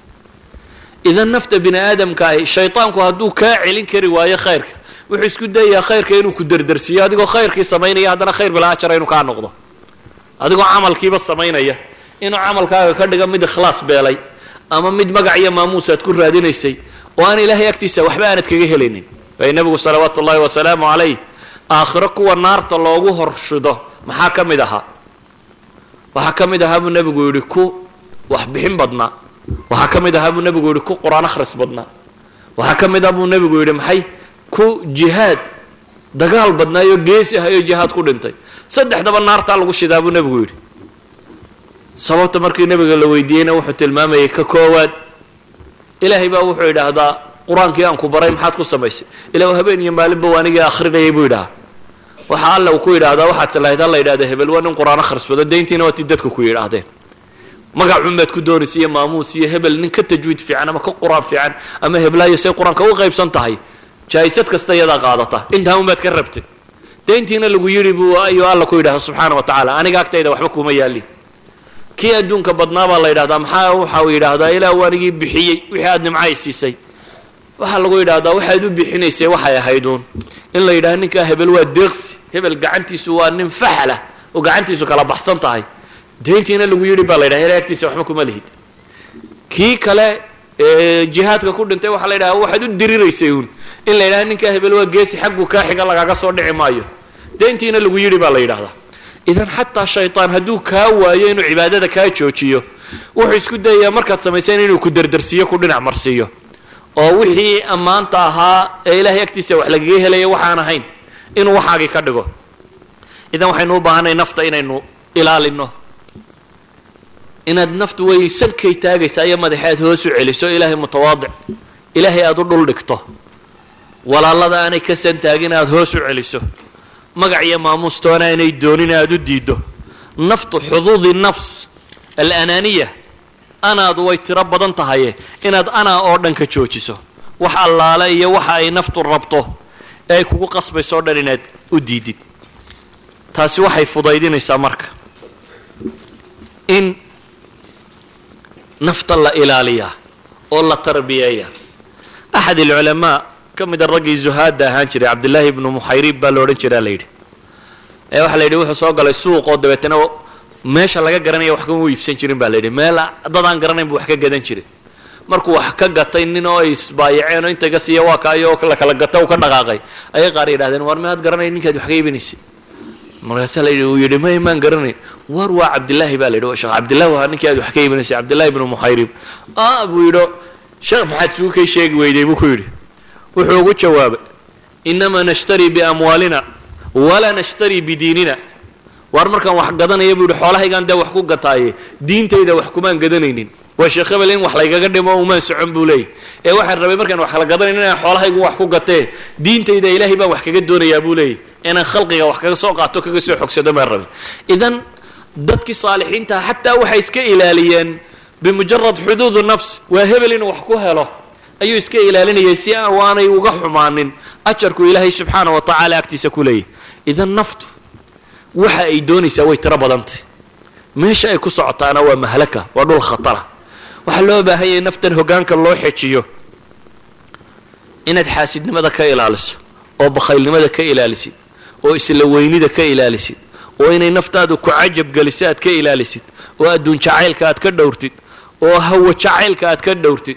idan nafta bini aadamka ahi shaytaanku hadduu kaa celin kari waayo khayrka wuxuu isku dayayaa khayrka inuu ku derdersiiyo adigoo khayrkii samaynaya haddana khayr bilaa ajara inuu kaa noqdo adigoo camalkiiba samaynaya inuu camalkaaga ka dhigo mid ikhlaas beelay ama mid magac iyo maamuus aad ku raadinaysay oo aan ilaahay agtiisa waxba aanad kaga helaynin waayo nebigu salawaatu ullahi wasalaamu calayh aakhiro kuwa naarta loogu horshido maxaa ka mid ahaa waxaa ka mid ahaa buu nebigu yidhi ku waxbixin badnaa waxaa ka mid ahaa buu nebigu yidhi ku qur-aan akhris badnaa waxaa ka mid ah buu nebigu yidhi maxay ku jihaad dagaal badnaayo geesi ahayo jihaad ku dhintay saddexdaba naartaa lagu shidaa buu nebigu yidhi sababta markii nebiga la weydiiyeyna wuxuu tilmaamayay ka koowaad ilaahay baa wuxuu yidhaahdaa qur-aankii aan ku baray maxaad ku samaysay ilaa habeen iyo maalinba waa anigii akhrinayay buu yidhahaa waxa alla uu ku yidhaahdaa waxaad salahayd alla yidhahda hebel waa nin qur-aan akhris bado dayntiina waa ti dadku ku yidhaahdeen magacun baad ku doonaysa iyo maamuus iyo hebel nin ka tajwiid fiican ama ka qur-aan fiican ama heblaayo say qur-aanka u qaybsan tahay jaa'isad kasta iyadaa qaadata intaa un baad ka rabtay dayntiina lagu yidhi buu ayuu alla ku yidhahda subxaana wa tacaala aniga agtayda waxba kuma yaalin kii adduunka badnaa baa la yidhahdaa maxaa waxa uu yidhaahdaa ilaa u anigii bixiyey wixii aad nimcay siisay waxaa lagu yidhahdaa waxaad u bixinaysay waxay ahayduun in la yidhahdo ninkaa hebel waa deeqsi hebel gacantiisu waa nin faxlah oo gacantiisu kala baxsan tahay dayntiina lagu yidhi baa la yidhaha ilaa agtiisa waxba kuma lihid kii kale jihaadka ku dhintay waxaa la yidhaha waxaad u diriraysay uun in la yidhahdo ninkaa hebel waa geesi xaggu kaa xiga lagaga soo dhici maayo dayntiina lagu yidhi baa la yidhahdaa idan xataa shaytaan hadduu kaa waayo inuu cibaadada kaa joojiyo wuxuu isku dayayaa markaad samayseen inuu ku derdersiiyo ku dhinac marsiiyo oo wixii ammaanta ahaa ee ilaahay agtiisa wax lagaga helaya waxaan ahayn inuu waxaagii ka dhigo idan waxaynu u baahanay nafta inaynu ilaalino inaad naftu way salkay taagaysaa iyo madaxead hoos u celiso ilaahay mutawaadic ilaahay aada u dhul dhigto walaalada aanay ka santaagin aada hoos u celiso magac iyo maamuustoona aanay doonin aada u diiddo naftu xuduudi nafs alanaaniya anaadu way tiro badan tahaye inaad anaa oo dhan ka joojiso wax allaale iyo waxa ay naftu rabto ee ay kugu qasbayso o dhan inaad u diidid taasi waxay fudaydinaysaa marka in nafta la ilaaliyaa oo la tarbiyeeya axad alculamaa ka mida raggii zuhaadda ahaan jiray cabdillaahi ibnu muxayrib baa la odhan jiraa la yidhi ee waxaa la yidhi wuxuu soo galay suuq oo dabeetana meesha laga garanaya wax kama u iibsan jirin baa la yidhi meel dad aan garanayn bu wax ka gadan jirin markuu wax ka gatay nin oo ay isbaayaceen oo inta ga siiya waa kaayo oo la kala gata u ka dhaqaaqay ayay qaar yidhahdeen war miyaad garanay ninkaad wax ka iibinaysay markaasaa la yidhi uu yidhi may maan garanayn war waa cabdillaahi baa la yidhi sheekh cabdillahi waa ninkii aad wax ka iibinaysay cabdillahi ibnu muxayrib ah buu yidho sheekh maxaad isugu kay sheegi weyday buu ku yidhi wuxuu ugu jawaabay inamaa nashtarii biamwaalina walaa nashtarii bidiinina waar markaan wax gadanaya buu yidhi xoolahaygaan dee wax ku gataaye diintayda wax kumaan gadanaynin waa sheekh hebel in wax laygaga dhimo umaan socon buu leeyay ee waxaan rabay markaan wax kala gadanayn inaan xoolahaygu wax ku gatee diintayda ilaahay baan wax kaga doonayaa buu leeyay inaan khalqiga wax kaga soo qaato kaga soo xogsado baan rabay idan dadkii saalixiintaha xataa waxay iska ilaaliyeen bimujarad xuduudu nafs waa hebel inuu wax ku helo ayuu iska ilaalinayay si aanay uga xumaanin ajarku ilaahay subxaana wa tacaala agtiisa ku leeyahy idan naftu waxa ay doonaysaa way tiro badantay meesha ay ku socotaana waa mahlaka waa dhul khatara waxaa loo baahan yahay naftan hoggaanka loo xejiyo inaad xaasidnimada ka ilaaliso oo bakhaylnimada ka ilaalisid oo isla weynida ka ilaalisid oo inay naftaadu ku cajab geliso aad ka ilaalisid oo adduun jacaylka aad ka dhowrtid oo hawo jacaylka aad ka dhowrtid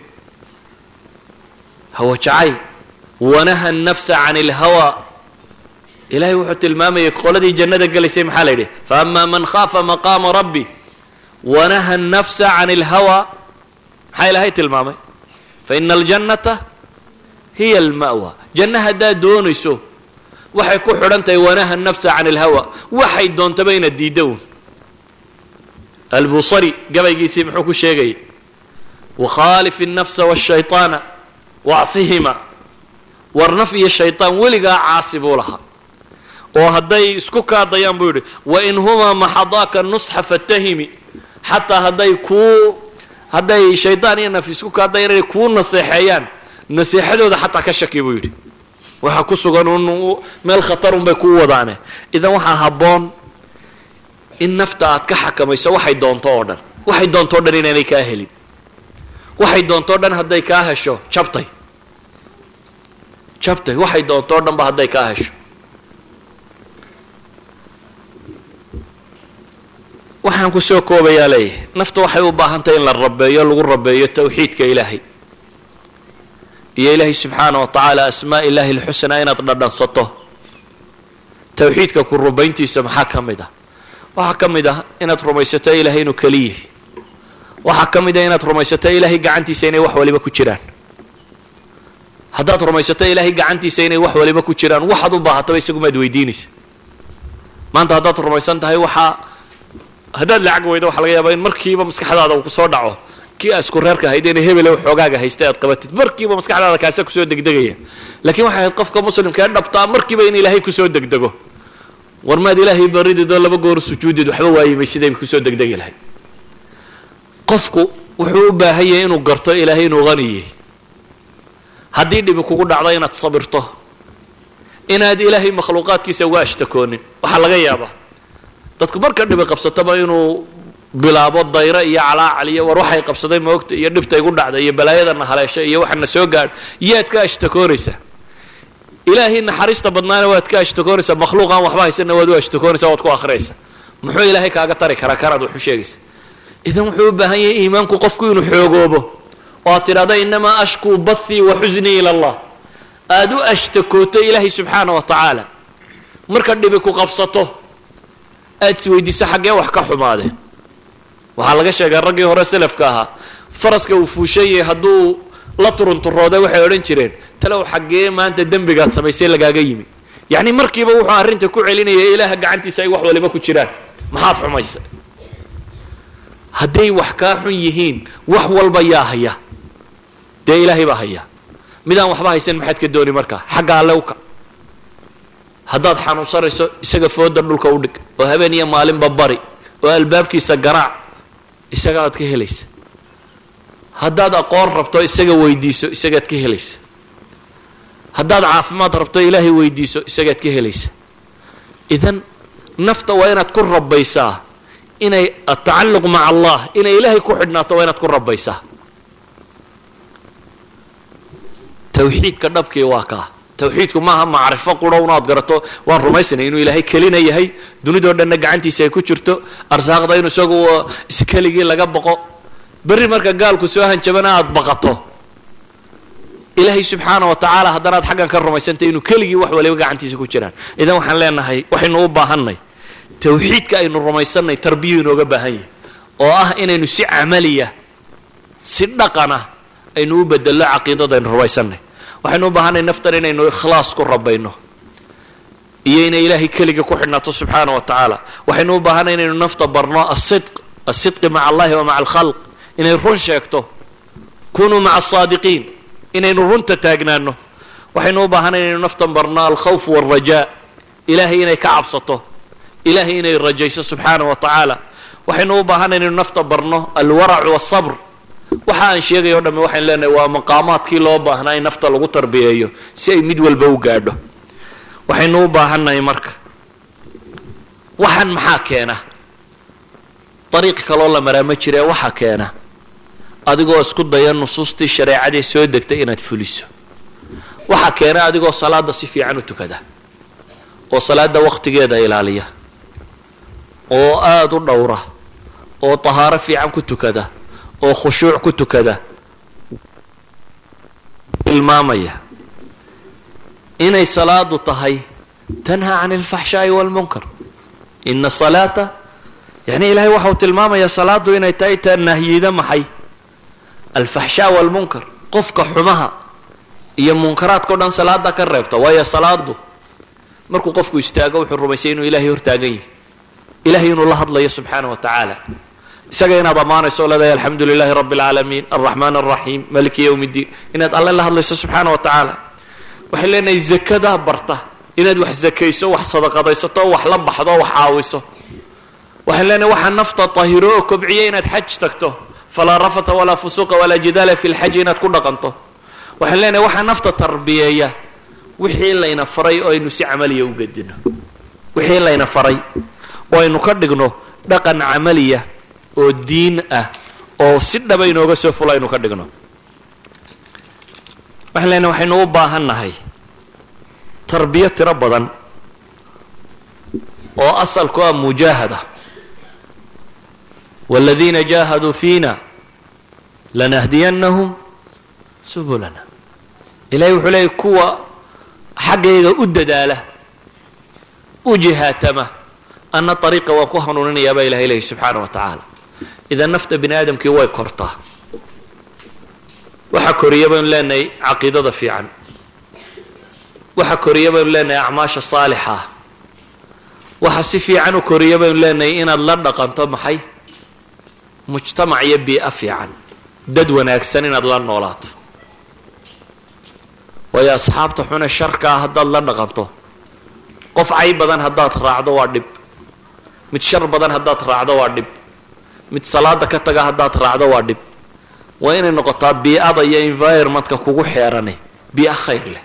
hawo jacayl wanaha nafsa can ilhawa ilahay wuxuu tilmaamayay qoladii jannada gelaysay maxaa la yidhi faama man khaafa maqaama rabbi wanaha nafsa can ilhawa maxaa ilaahay tilmaamay faina aljannata hiya alma'wa janno haddaad doonayso waxay ku xidhan tahay wanaha nafsa can ilhawa waxay doontaba inaad diidda un albusari gabaygiisii muxuu ku sheegayay wakhaalif الnafsa wالshayطaana wacsihima war naf iyo shayطaan weligaa caasi buu lahaa oo hadday isku kaadayaan buu yidhi wain humaa maxadaaka nusxa fatahimi xataa hadday kuu hadday shaydaan iyo naf isku kaadayaan inay kuu naseexeeyaan naseexadooda xataa ka shaki buu yidhi waxa ku sugan un meel khatarun bay kuu wadaane idan waxaa habboon in nafta aad ka xakamayso waxay doonto oo dhan waxay doonto o dhan inaanay kaa helin waxay doonto o dhan hadday kaa hesho jabtay jabtay waxay doonto o dhan ba hadday kaa hesho waxaan ku soo koobayaa leeyahay nafta waxay u baahan tahay in la rabeeyo lagu rabeeyo tawxiidka ilaahay iyo ilaahay subxaana wa tacaala asmaa illaahi alxusnaa inaad dhadhansato tawxiidka ku rubayntiisa maxaa ka mid ah waxaa ka mid ah inaad rumaysato ilaahay inuu keliyahy waxaa ka mid ah inaad rumaysato ilaahay gacantiisa inay wax waliba ku jiraan haddaad rumaysato ilaahay gacantiisa inay wax waliba ku jiraan waxaad u baahataba isagumaad weydiinaysa maanta haddaad rumaysan tahay waxaa haddaad lacag weydo waxa laga yaabaa in markiiba maskaxdaada uu kusoo dhaco kii aa isku reerka ahayd inay hebele xoogaaga haystay aad qabatid markiiba maskaxdaada kaasa kusoo degdegaya lakiin waxay ahayd qofka muslimka ee dhabtaa markiiba in ilaahay kusoo degdego war maad ilaahay barididoo laba goor sujuudid waxba waayimay sidayba kusoo degdegi lahayd qofku wuxuu u baahan yahay inuu garto ilaahay inuu haniyey haddii dhibi kugu dhacdo inaad sabirto inaad ilaahay makhluuqaadkiisa uga ashtakoonin waxaa laga yaabaa dadku marka dhibi qabsataba inuu bilaabo dayro iyo calaacal iyo war waxay qabsaday moogta iyo dhibta igu dhacda iyo balaayadana haleesha iyo waxana soo gaadh yaad ka ashtakoonaysaa ilaahay naxariista badnaana waad ka ashtakoonaysaa makhluuqaan waxba haysana waad u ashtakoonaysaa waad ku akhriyaysaa muxuu ilaahay kaaga tari karaa kanaad wax u sheegaysa idan wuxuu u baahan yahay iimaanku qofku inuu xoogoobo oo aad tidhahda inamaa ashkuu bathii wa xusnii ila allah aada u ashtakooto ilaahay subxaana wa tacaala marka dhibi ku qabsato aad isweydiiso xaggee wax ka xumaadeen waxaa laga sheegaa raggii hore selafka ahaa faraska uu fuushan yahay hadduu la turunturooday waxay odhan jireen talow xaggee maanta dembigaad samaysay lagaaga yimi yacni markiiba wuxuu arrinta ku celinaya ilaaha gacantiisa ay wax waliba ku jiraan maxaad xumaysay hadday wax kaa xun yihiin wax walba yaa haya dee ilaahay baa haya midaan waxba haysan maxaad ka dooni markaa xagga alle uka haddaad xanuunsanayso isaga fooda dhulka u dhig oo habeen iyo maalinba bari oo albaabkiisa garaac isagaad ka helaysa haddaad aqoon rabto isaga weydiiso isagaad ka helaysa haddaad caafimaad rabto ilaahay weydiiso isagaad ka helaysa idan nafta waa inaad ku rabaysaa inay atacalluq maca allah inay ilaahay ku xidhnaato waa inaad ku rabaysaa tawxiidka dhabkii waa kaa tawxiidku maaha macrifo quro unaad garato waan rumaysanay inuu ilaahay kelina yahay dunidoo dhanna gacantiisa ay ku jirto arsaaqda inu isagu iskeligii laga baqo berri marka gaalku soo hanjabana aad baqato ilaahay subxaana wa tacaala haddanaad xaggan ka rumaysantay inuu keligii wax waliba gacantiisa ku jiraan idan waxaan leenahay waxaynu u baahannay tawxiidka aynu rumaysanay tarbiya inooga baahan yahay oo ah inaynu si camaliya si dhaqana aynu u bedello caqiidada aynu rumaysanay waxaynu u baahanay naftan inaynu ikhlaas ku rabayno iyo inay ilaahay keligii ku xidhnaato subxaana wa tacaala waxaynu u baahanay inaynu nafta barno asidq asidqi maca allahi wa maca alkhalq inay run sheegto kunuu maca asaadiqiin inaynu runta taagnaano waxaynu u baahanay inaynu naftan barno alkhawf walrajaa ilaahay inay ka cabsato ilaahay inay rajayso subxaana wa tacaala waxaynu u baahanay inaynu nafta barno alwarac wasabr waxa aan sheegay o dhamme waxaynu leenahay waa maqaamaadkii loo baahnaa in nafta lagu tarbiyeeyo si ay mid walba u gaadho waxaynu u baahannahay marka waxaan maxaa keena dariiq kaloo la maraa ma jiree waxaa keena adigoo isku daya nusuustii shareecadii soo degtay inaad fuliso waxaa keena adigoo salaada si fiican u tukada oo salaada waqtigeeda ilaaliya oo aada u dhowra oo tahaaro fiican ku tukada oo khushuuc ku tukada tilmaamaya inay salaadu tahay tanhaa can alfaxshaa'i waalmunkar ina salaata yani ilahay waxa uu tilmaamayaa salaadu inay tahay taa nahyida maxay alfaxshaa waalmunkar qofka xumaha iyo munkaraadka o dhan salaada ka reebta waayo salaadu markuu qofku istaago wuxuu rumaysay inuu ilahay hortaagan yahay ilahay inuu la hadlayo subxaana wa tacaala isaga inaad ammaanayso o leedahay alxamdu lilahi rabbi alcaalamiin alraxmaan alraxiim maliki yowm ddiin inaad alle la hadlayso subxaana wa tacaala waxay leenahay zakadaa barta inaad wax zakayso wax sadaqadaysato wax la baxdo wax caawiso waxaan leenahay waxaa nafta tahiro oo kobciya inaad xaj tagto falaa rafatha walaa fusuuqa walaa jidaala fi lxaji inaad ku dhaqanto waxaan leenahay waxaa nafta tarbiyeeya wixii layna faray oo aynu si camaliya u gedino wixii layna faray oo aynu ka dhigno dhaqan camaliya oo diin ah oo si dhaba inooga soo fulo aynu ka dhigno waxaan leenahay waxaynu u baahan nahay tarbiyo tiro badan oo asalku ah mujaahada wاladiina jaahaduu fiina lanahdiyannahum subulana ilahay wuxuu leeyay kuwa xaggayga u dadaala u jihaatama ana ariiqa waan ku hanuuninayaa baa ilahay leeyay subxaana wa tacaala idan nafta bini aadamkii way kortaa waxa koriya baynu leenahay caqiidada fiican waxa koriya baynu leenahay acmaasha saalixa waxa si fiican u koriya baynu leenahay inaad la dhaqanto maxay mujtamac iyo bii'a fiican dad wanaagsan inaad la noolaato waayo asxaabta xune sharkaa haddaad la dhaqanto qof cay badan haddaad raacdo waa dhib mid shar badan haddaad raacdo waa dhib mid salaada ka taga haddaad raacdo waa dhib waa inay noqotaa bii'ada iyo environmentka kugu xeerane bii'a khayr leh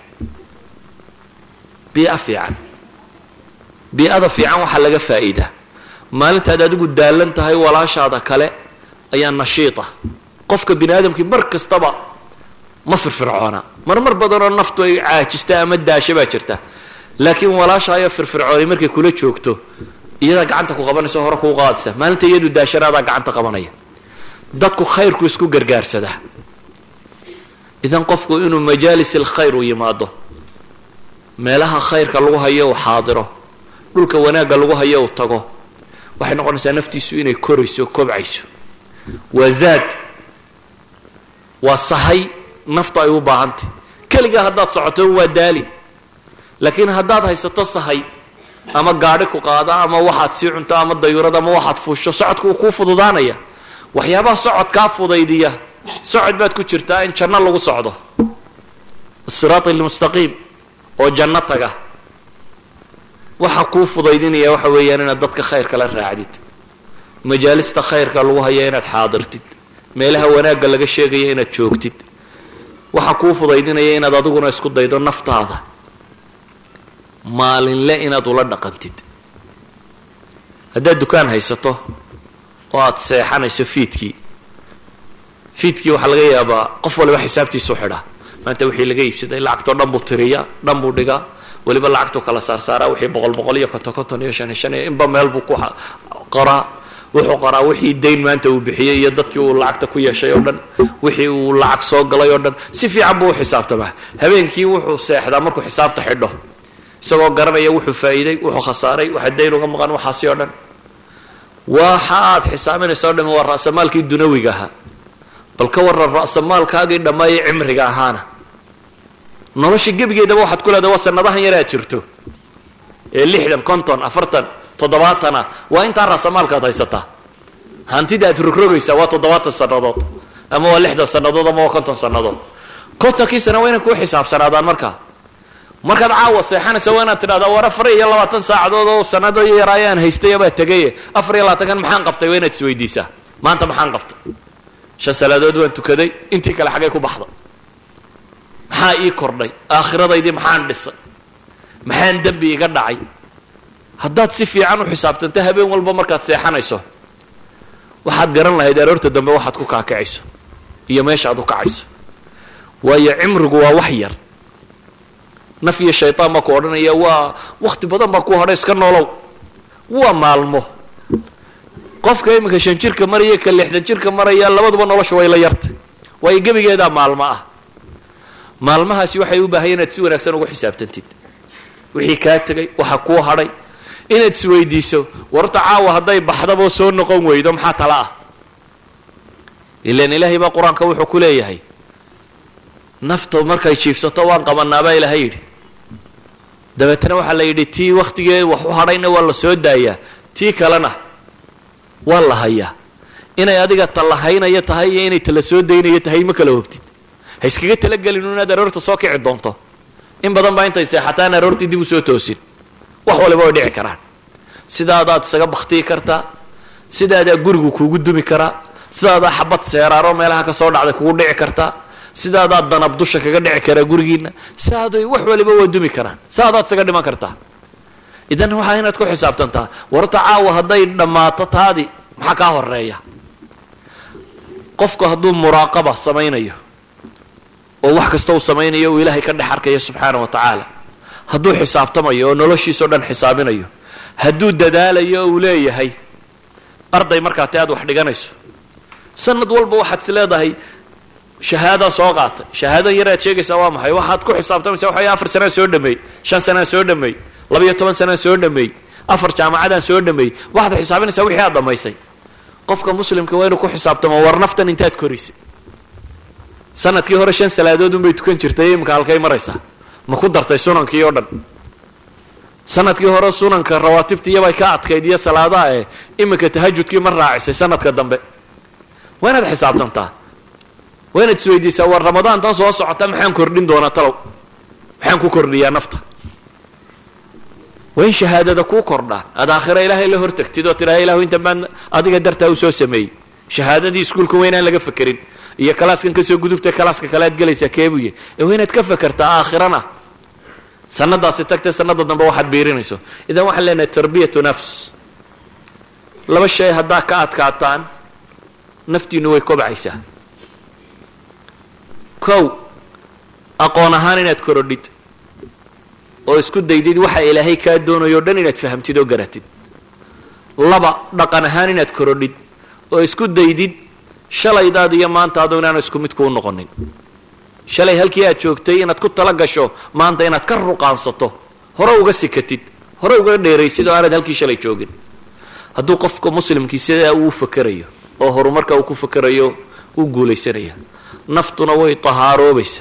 bii'a fiican bii'ada fiican waxaa laga faa'iidaa maalintaad adigu daalan tahay walaashaada kale ayaa nashiita qofka bini aadamkii mar kastaba ma firfircoona marmar badanoo naftu ay caajista ama daasha baa jirta laakiin walaashaayo firfircoonay markay kula joogto iyadaa gacanta ku qabanaysa hore kuu qaadaysa maalinta iyadu daashanaadaa gacanta qabanaya dadku khayrku isku gargaarsadaa idan qofku inuu majaalis alkhayr u yimaado meelaha khayrka lagu hayo uu xaadiro dhulka wanaagga lagu hayo uu tago waxay noqonaysaa naftiisu inay korayso kobcayso waa zaad waa sahay naftu ay u baahantay keligaa haddaad socoto waa daali laakiin haddaad haysato sahay ama gaadhi ku qaada ama waxaad sii cunto ama dayurad ama waxaad fuusho socodka uu kuu fududaanaya waxyaabaha socodkaa fudaydiya socod baad ku jirtaa in janno lagu socdo asiraat almustaqiim oo janno taga waxa kuu fudaydinaya waxa weeyaan inaad dadka khayrka la raacdid majaalista khayrka lagu haya inaad xaadirtid meelaha wanaagga laga sheegaya inaad joogtid waxa kuu fudaydinaya inaad adiguna isku daydo naftaada maalinle inaad ula dhaqantid haddaad dukaan haysato oo aada seexanayso fiidkii fiidkii waxaa laga yaabaa qof waliba xisaabtiisu xidhaa maanta wixii laga iibsaday lacagtoo dhan buu tiriyaa dhan buu dhigaa weliba lacagtuu kala saarsaaraa wixii boqol boqol iyo konton konton iyo shan iyo shan iyo inba meel buu ku qoraa wuxuu qoraa wixii dayn maanta uu bixiyey iyo dadkii uu lacagta ku yeeshay oo dhan wixii uu lacag soo galay oo dhan si fiican buu u xisaabtamaa habeenkii wuxuu seexdaa markuu xisaabta xidho isagoo garanaya wuxuu faa'iiday wuxuu khasaaray waxa dayn uga maqan waxaasi oo dhan waxa aad xisaabinaysa o dhami waa ra'samaalkii dunawiga ahaa bal ka warran ra'samaalkaagii dhammaayay cimriga ahaana nolosha gebigeedaba waxaad ku leedahay waa sanadahan yar aad jirto ee lixdan konton afartan toddobaatana waa intaa ra'samaalkaad haysataa hantida aad rogrogaysaa waa toddobaatan sannadood ama waa lixdan sannadood ama waa konton sannadood kontonkii sana waa inay kuu xisaabsanaadaan markaa markaad caawa seexanaysa waa inaad tidhahdaa war afar iyo labaatan saacadood oo sanado yar ayaan haystayabaa tegaye afar iyo labaatankan maxaan qabtay waa inaad isweydiisaa maanta maxaan qabtay shan salaadood waan tukaday intii kale xaggay ku baxda maxaa ii kordhay aakhiradaydii maxaan dhisay maxaan dembi iga dhacay haddaad si fiican u xisaabtanto habeen walba markaad seexanayso waxaad garan lahayd aroorta dambe waxaad ku kaakacayso iyo meeshaad u kacayso waayo cimrigu waa wax yar naf iyo shaytaan baa ku odhanaya waa wakti badan baa ku hadhay iska noolow waa maalmo qofka iminka shan jirka maraya ka lixdan jirka maraya labaduba nolosha way la yartay waayo gebigeedaa maalmo ah maalmahaasi waxay u baahaya inaad si wanaagsan ugu xisaabtantid wixii kaa tegay waxa kuu hadhay inaad isweydiiso warta caawa hadday baxdaboo soo noqon weydo maxaa tala ah ilan ilaahay baa qur-aanka wuxuu ku leeyahay nafta markay jiifsato waan qabanaabaa ilaahay yidhi dabeetana waxaa la yidhi tii wakhtigee wax u hadhayna waa la soo daayaa tii kalena waa la hayaa inay adiga talahaynaya tahay iyo inay tala soo daynayo tahay ma kala hogtid ha iskaga talagelin inaad aroorta soo kici doonto in badan baa intay seexataan aroortii dib u soo toosin wax waliba way dhici karaan sidaadaad isaga baktiyi kartaa sidaadaa gurigu kuugu dumi karaa sidaadaa xabad seeraaroo meelaha ka soo dhacday kugu dhici kartaa sidaadaa danab dusha kaga dhici karaa gurigiina saaday wax waliba waa dumi karaan saadaad isaga dhiman kartaa idan waxaa inaad ku xisaabtantaa warta caawa hadday dhammaato taadi maxaa kaa horeeya qofku hadduu muraaqaba samaynayo oo wax kasta uu samaynayo uu ilaahay ka dhex arkayo subxaana wa tacaala hadduu xisaabtamayo oo noloshiisao dhan xisaabinayo hadduu dadaalayo oo uu leeyahay arday markaa te aad wax dhiganayso sanad walba waxaad is leedahay shahaadaan soo qaatay shahaadan yar aad sheegaysaa waa maxay waxaad ku xisaabtamaysa waxa afar sanaan soo dhameey shan sanaan soo dhameey labayo toban sanaan soo dhameey afar jaamacadaan soo dhameey waxaad xisaabinaysaa wixii aad dhammaysay qofka muslimka waa inuu ku xisaabtamo war naftan intaad korisay sanadkii hore shan salaadood unbay tukan jirtay imika halkay maraysaa ma ku dartay sunankii oo dhan sanadkii hore sunanka rawaatibta iyobay ka adkayd iyo salaadaha eh iminka tahajudkii ma raacisay sanadka dambe waa inaad xisaabtantaa waa inaad isweydiisaa war ramadaan tan soo socota maxaan kordhin doonaa talow maxaan ku kordhiyaa nafta waa in shahaadada kuu kordhaa aad aakhira ilaahay la hortagtid oo tidhaha ilahu intan baan adiga dartaa u soo sameeyey shahaadadii iskuulka waa inaan laga fekerin iyo kalaaskan kasoo gudubta kalaaska kale aad gelaysaa keebuye ee waa inaad ka fekertaa aakhirana sanadaasi tagtay sanada dambe waxaad biirinayso idan waxaan leenahay tarbiyatu nafs laba shay haddaa ka adkaataan naftiinu way kobcaysaa kow aqoon ahaan inaad korodhid oo isku daydid waxa ilaahay kaa doonayo o dhan inaad fahamtid oo garatid laba dhaqan ahaan inaad korodhid oo isku daydid shalaydaad iyo maantaadu inaanu isku mid kuu noqonin shalay halkii aad joogtay inaad ku tala gasho maanta inaad ka ruqaansato hore uga sikatid hore uga dheeraysid oo aanad halkii shalay joogin hadduu qofka muslimkii sidaa uu fakerayo oo horumarka uu ku fakerayo uu guulaysanaya naftuna way tahaaroobaysa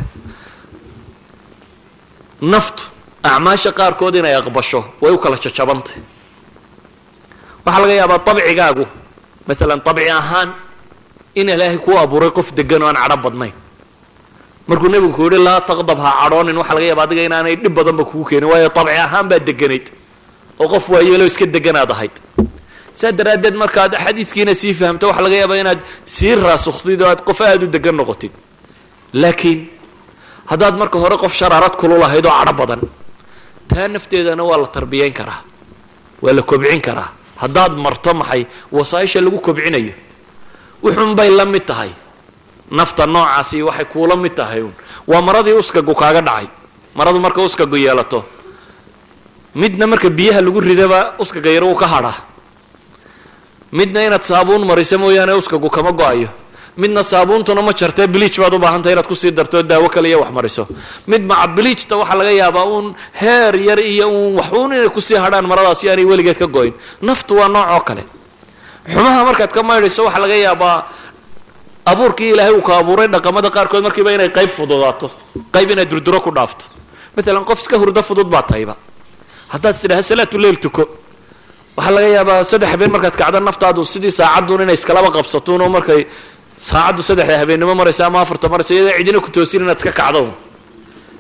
naftu acmaasha qaarkood inay aqbasho way u kala jajabantay waxaa laga yaabaa dabcigaagu maalan dabci ahaan in ilaahay kuu abuuray qof degan oo aan cadho badnayn markuu nebigu ku yihi laa taqdab ha cadhoonin waxaa laga yaaba adiga inaanay dhib badanba kugu keenin waayo dabci ahaan baad deganayd oo qof waayeelo iska deganaad ahayd saa daraaddeed markaad xadiidkiina sii fahamto waxaa laga yaabaa inaad sii raasuktid oo aad qof aada u degan noqotid laakiin haddaad marka hore qof sharaarad kululahayd oo cadho badan taa nafteedana waa la tarbiyayn karaa waa la kobcin karaa haddaad marto maxay wasaaisha lagu kobcinayo wuxuun bay la mid tahay nafta noocaasi waxay kuula mid tahay un waa maradii uskagu kaaga dhacay maradu marka uskagu yeelato midna marka biyaha lagu ridaba uskaga yar wuu ka hadhaa midna inaad saabuun mariso mooyaane uskagu kama go-ayo midna saabuuntuna ma jartee biliij baad u baahantay inaad kusii darto daawo kale iyo wax mariso mid maca biliijta waxaa laga yaabaa uun heer yar iyo uun waxuun inay kusii hadhaan maradaas iyo aanay weligeed ka go-in naftu waa nooc oo kale xumaha markaad ka maydhayso waxaa laga yaabaa abuurkii ilaahay uu ka abuuray dhaqamada qaarkood markiiba inay qayb fududaato qayb inaad durduro ku dhaafto maalan qof iska hurdo fudud baa tahayba haddaad tidhaha salaatu leil tuko waxaa laga yaabaa saddex habeen markaad kacdo naftaadu sidii saacadduun inay iskalaba qabsatuun oo markay saacaddu saddexda habeennimo maraysa ama afarta maraysa iyadoo cidina ku toosin inaad iska kacdo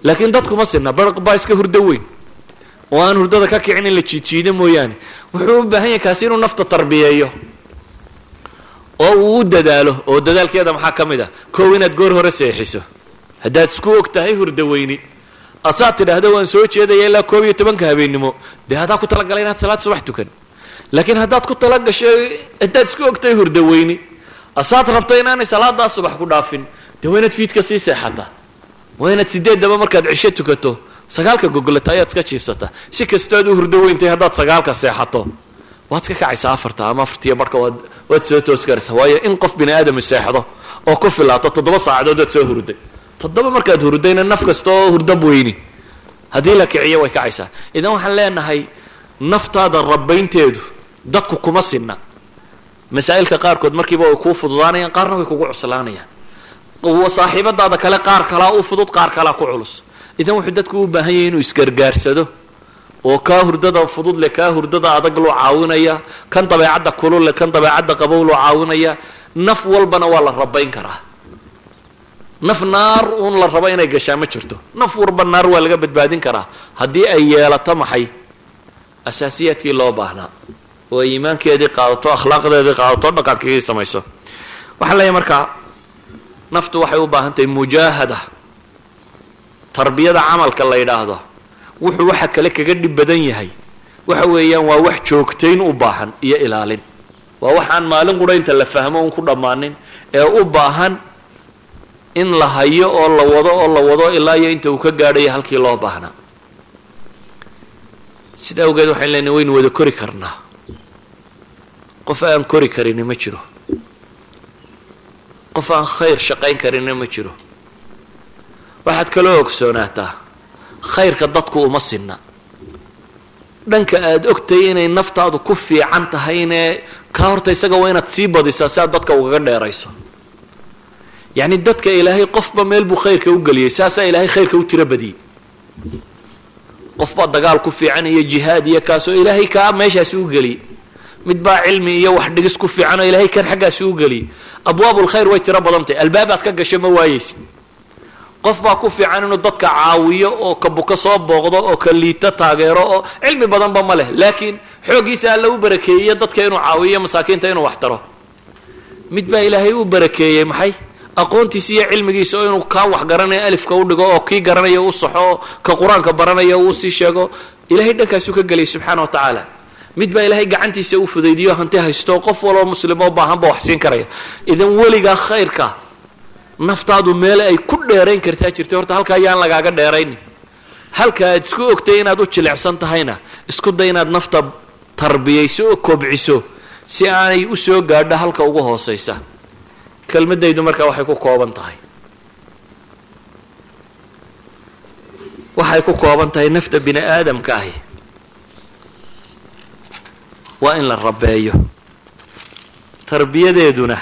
laakiin dadkuma sinna barq baa iska hurdo weyn oo aan hurdada ka kicin in la jiidjiido mooyaane wuxuu u baahan yahay kaasi inuu nafta tarbiyeeyo oo uu u dadaalo oo dadaalkeeda maxaa ka mid ah kow inaad goor hore seexiso haddaad isku og tahay hurdo weyni asaad tidhaahdo waan soo jeedaya ilaa koob iyo tobanka habeennimo dee haddaa ku talagalay inaad salaad subax tukan laakiin haddaad ku talagasho haddaad isku og tahay hurdo weyni asaad rabto inaanay salaadaa subax ku dhaafin dee waa inaad fiidka sii seexataa waa inaad sideeddaba markaad cisho tukato sagaalka gogolata ayaad iska jiifsataa si kastoad u hurdo weyntay haddaad sagaalka seexato waad iska kacaysaa afarta ama afartiyo barhka waad waad soo toos garaysaa waayo in qof bini aadami seexdo oo ku filaato toddoba saacadood waad soo hurday toddoba markaad hurdayna naf kasta oo hurdab weyni haddii la kiciyo way kacaysaa idan waxaan leenahay naftaada rabaynteedu dadku kuma sinna masaa'ilka qaarkood markiiba way kuu fududaanayaan qaarna way kugu cuslaanayaan saaxiibadaada kale qaar kalaa u fudud qaar kalaa ku culus idan wuxuu dadku u baahan yahay inuu isgargaarsado oo kaa hurdada fudud leh kaa hurdada adag loo caawinaya kan dabeecadda kulul leh kan dabeecadda qabow loo caawinaya naf walbana waa la rabayn karaa naf naar uun la rabo inay gashaa ma jirto naf walba naar waa laga badbaadin karaa haddii ay yeelato maxay asaasiyaadkii loo baahnaa oo ay iimaankeedii qaadato akhlaaqdeedii qaadato dhaqankeedii samayso waxaan leeyahay markaa naftu waxay u baahan tahay mujaahada tarbiyada camalka la yidhaahdo wuxuu waxa kale kaga dhib badan yahay waxa weeyaan waa wax joogtayn u baahan iyo ilaalin waa waxaan maalin qudhaynta la fahmo un ku dhammaanin ee u baahan in la hayo oo la wado oo la wado ilaa iyo inta uu ka gaadhayo halkii loo baahnaa sida awgeed waxayn leenahay waynu wada kori karnaa qof aan kori karini ma jiro qof aan khayr shaqayn karina ma jiro waxaad kaloo ogsoonaataa khayrka dadku uma sinna dhanka aada ogtahay inay naftaadu ku fiican tahayne kaa horta isaga waa inaad sii badisaa si aad dadka ugaga dheerayso yacni dadka ilaahay qofba meel buu khayrka u geliyey saasaa ilaahay khayrka u tiro badiyey qof baa dagaal ku fiican iyo jihaad iyo kaasoo ilaahay kaa meeshaasi u geliyey mid baa cilmi iyo wax dhigis ku fiican oo ilaahay kan xaggaasi u geliyey abwaabulkhayr way tiro badan tahay albaabaad ka gasho ma waayeysid qof baa ku fiican inuu dadka caawiyo oo ka buka soo booqdo oo ka liito taageero oo cilmi badanba ma leh laakiin xooggiisa alla u barakeeyey dadka inuu caawiyo masaakiinta inuu wax taro mid baa ilaahay u barakeeyey maxay aqoontiisa iyo cilmigiisa oo inuu kaa wax garanayo alifka u dhigo oo kii garanayo u saxo oo ka qur-aanka baranayo uu sii sheego ilahay dhankaasuu ka geliyay subxaana wa tacaala mid baa ilaahay gacantiisa u fudaydiyo hanti haysto qof waloo muslimoo baahanba wax siin karaya idan weligaa khayrka naftaadu meel ay ku dheerayn kartaa jirta horta halkaa yaan lagaaga dheeraynin halka aad isku ogtay inaad u jilicsan tahayna isku day inaad nafta tarbiyayso oo kobciso si aanay u soo gaadho halka ugu hoosaysa kelmadaydu markaa waxay ku kooban tahay waxay ku kooban tahay nafta bini aadamka ahi waa in la rabeeyo tarbiyadeeduna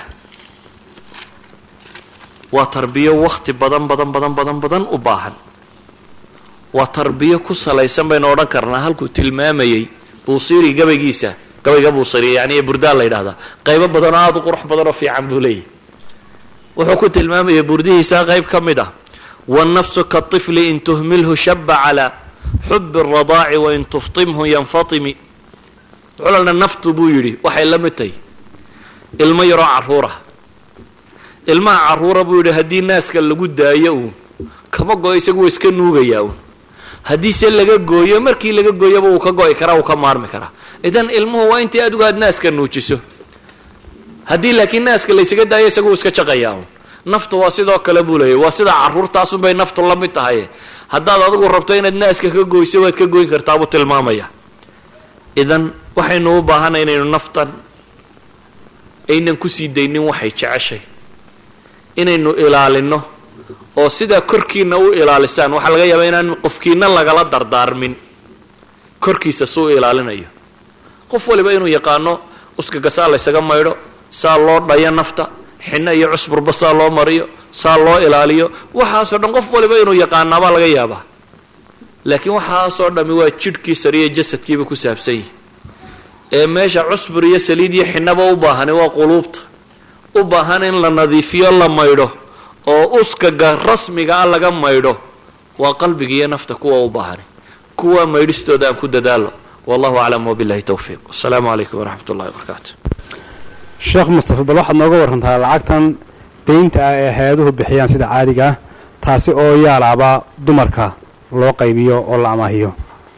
waa tarbiyo wakti badan badan badan badan badan u baahan waa tarbiyo ku salaysan baynu odhan karnaa halkuu tilmaamayey buusiri gabaygiisa gabayga buusiri yani ee burdaa la yidhahdaa qaybo badan oo aada u qurux badan oo fiican buu leeyahy wuxuu ku tilmaamayay burdihiisa qayb ka mid ah wannafsu kaطifli in tuhmilhu shaba calaa xubi اradaaci wain tuftimhu yanfatimi wuxuu naftu buu yidhi waxay la mid tahay ilmo yaroo caruura ilmaha caruura buu yidhi haddii naaska lagu daayo uun kama go-o isagu waa iska nuugayaa uun haddiise laga gooyo markii laga gooyoba uu ka go-i karaa uu ka maarmi karaa idan ilmuhu waa intii adigu aad naaska nuujiso haddii laakiin naaska laysaga daayo isagu uu iska jaqayaa uun naftu waa sidoo kale buu leeyay waa sida caruurtaasunbay naftu la mid tahay haddaad adigu rabto inaad naaska ka goyso waad ka goyn kartaa buu tilmaamaya idan waxaynu u baahanay inaynu naftan aynan kusii daynin waxay jeceshay inaynu ilaalino oo sidaa korkiina u ilaalisaan waxaa laga yaabaa inaan qofkiina lagala dardaarmin korkiisa suu ilaalinayo qof waliba inuu yaqaano uskaga saa laysaga maydho saa loo dhayo nafta xinno iyo cusburba saa loo mariyo saa loo ilaaliyo waxaasoo dhan qof waliba inuu yaqaanaabaa laga yaabaa laakiin waxaasoo dhami waa jidhkii sariyo jasadkiiba ku saabsan yihi ee meesha cusbur iyo saliid iyo xinaba u baahani waa quluubta u baahan in la nadiifiyo la maydho oo uskaga rasmiga ah laga maydho waa qalbiga iyo nafta kuwa u baahani kuwa maydhistooda aan ku dadaalo wallahu aclam wabillahi towfiiq wasalaamu calaykum waraxmat ullahi wabarakaatu sheekh mustafa bal waxaad nooga warantaa lacagtan deynta ah ee hay-aduhu bixiyaan sida caadiga ah taasi oo yaalaaba dumarka loo qaybiyo oo la amaahiyo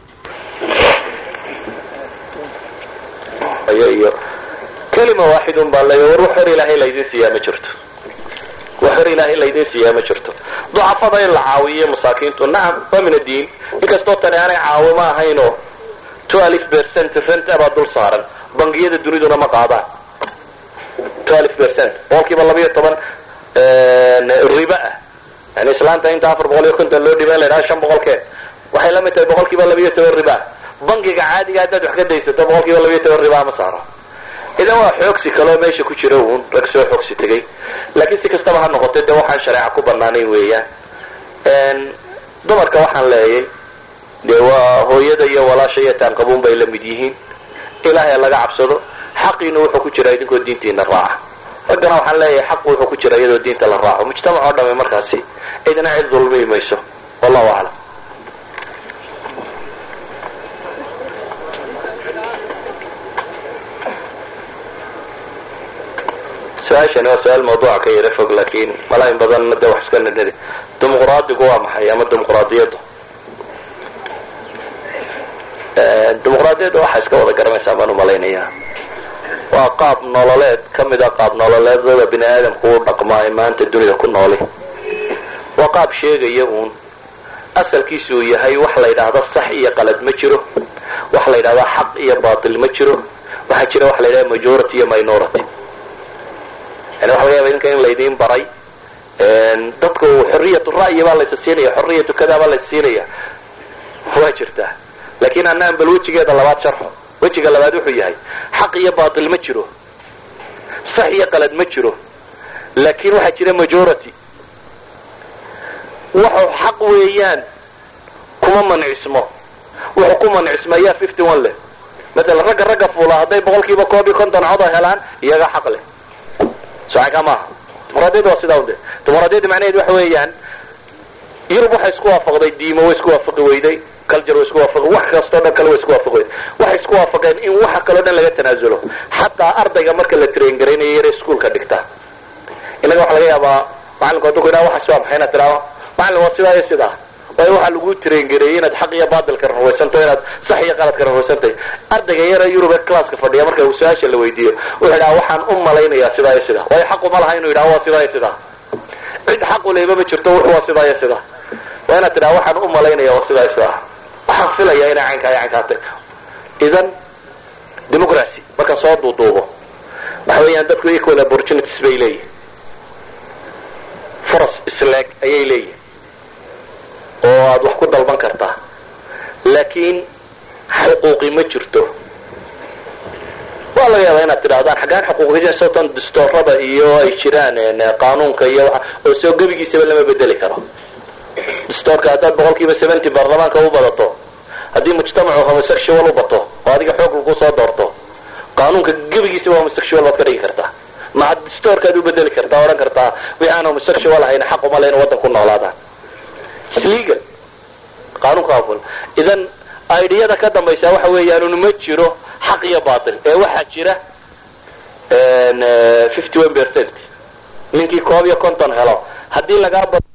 iyo kelima waaxidun baa lay war wax hor ilaahay laydin siiyaa ma jirto wax hor ilaahay laydin siiyaa ma jirto ducafada in la caawiyo masaakiintu nacam waa min addiin inkastoo tani aanay caawimo ahaynoo twelve percent rent baa dul saaran bangiyada duniduna ma qaadaan twelve percent boqolkiiba labayo toban riba ah yani islaanta inta afar boqol iyo konton loo dhiba in la yidhaha shan boqolkeen waxay la mid tahay boqolkiiba labayo toban riba bangiga caadiga haddaad wax ka daysato boqolkiiba labayo toban ribaa ma saaro idan waa xoogsi kaloo meesha ku jira uun rag soo xoogsi tegay laakiin si kastaba ha noqotay dee waxaan shareeca ku banaanayn weeyaan dumarka waxaan leeyay dee waa hooyada iyo walaasha iyo taanqabuun bay la mid yihiin ilaahay laga cabsado xaqiina wuxuu ku jiraa idinkoo diintiina raaca raggana waxaan leeyahay xaqu wuxuu ku jira iyadoo diinta la raaco mujtamac oo dhamme markaasi cidna cid dulmi mayso wallahu aclam su-aashani waa su-aal mawduuca ka yara fog laakiin malaa in badan de wax iska nidhidi dimuqraadigu waa maxay ama dimuqraadiyaddu dimuqraadiyadda waxaa iska wada garanaysaa baan umalaynayaa waa qaab nololeed ka mid a qaab nololeedada bini aadamku u dhaqmaa ee maanta dunida ku nooli waa qaab sheegaya uun asalkiisu uu yahay wax la yidhaahdo sax iyo qalad ma jiro wax la yidhahdo xaq iyo baatil ma jiro waxaa jira wax la yidhahdo majority iyo minority yani waxa laga yaba idinka in laydiin baray dadku xoriyatu ra'yi baa laysa siinaya xoriyatu kadaa baa laysa siinaya waa jirtaa laakiin annaan bal wejigeeda labaad sharxo wejiga labaad wuxuu yahay xaq iyo baatil ma jiro sax iyo qalad ma jiro laakiin waxaa jira majority wuxuu xaq weeyaan kuma mancismo wuxuu ku mancismayaa fifty one leh maalan ragga ragga fuula hadday boqolkiiba koob iyo konton codo helaan iyaga xaq leh socanka maaha dimuqraadiyadda waa sidaa unde dimuqraadiyadda macnaheed waxa weeyaan yurub waxay isku waafaqday diimo way isku waafaqi weyday culture way isku waafaqi wax kastoo dhan kale way isku waafaqi weyday waxay isku waafaqeen in waxa kaloo dhan laga tanaasulo xataa ardayga marka la train garaynayo yare iskuolka dhigta innaga waxa laga yaabaa macalinku hadduu ku yidhaha waxaas waa maxay inaad tidhaahdo macalin waa sidaa iyo sidaa waayo waxaa lagu traingareeyey inaad xaq iyo baatilka rarwaysanto inaad sax iyo qaladka rarwaysantahay ardayga yara yurub ee classka fadhiya marka uu su-aasha la weydiiyo wuxuu yidhaha waxaan u malaynayaa sidaa iyo sidaa waayo xaqu ma laha inuu yidhaha waa sidaa iyo sidaa cid xaqu leyba ma jirto wuxuu waa sidaa iyo sidaa waa inaad tidhaha waxaan u malaynaya waa sidaa iyo sidaa waxaan filayaa inay caynkaa iyo caynkaa tahay idan democracy marka soo duuduubo waxa weeyaan dadku equal opportunities bay leeyihin furas isleeg ayay leeyihin oo aad wax ku dalban kartaa laakiin xuquuqi ma jirto waa laga yaabaa inaad tidhahdaan xaggaan xuquuqi sotan distoorada iyo ay jiraan qaanuunka iyo oo soo gebigiisaba lama bedeli karo distoorka haddaad boqolkiiba seventy baarlamaanka u badato haddii mujtamacu homosexual u bato oo adiga xoog lagu soo doorto qaanuunka gebigiisaba homosexual baad ka dhigi kartaa maca distoorkaad u bedeli kartaa odhan kartaa wixii aan homosexual ahayn xaq uma le in waddan ku noolaadaan islegal qaanuunka aful idan idiyada ka dambaysa waxa weeyaan ma jiro xaq iyo baatil ee waxaa jira fifty one percent ninkii koob iyo konton helo haddii lagaa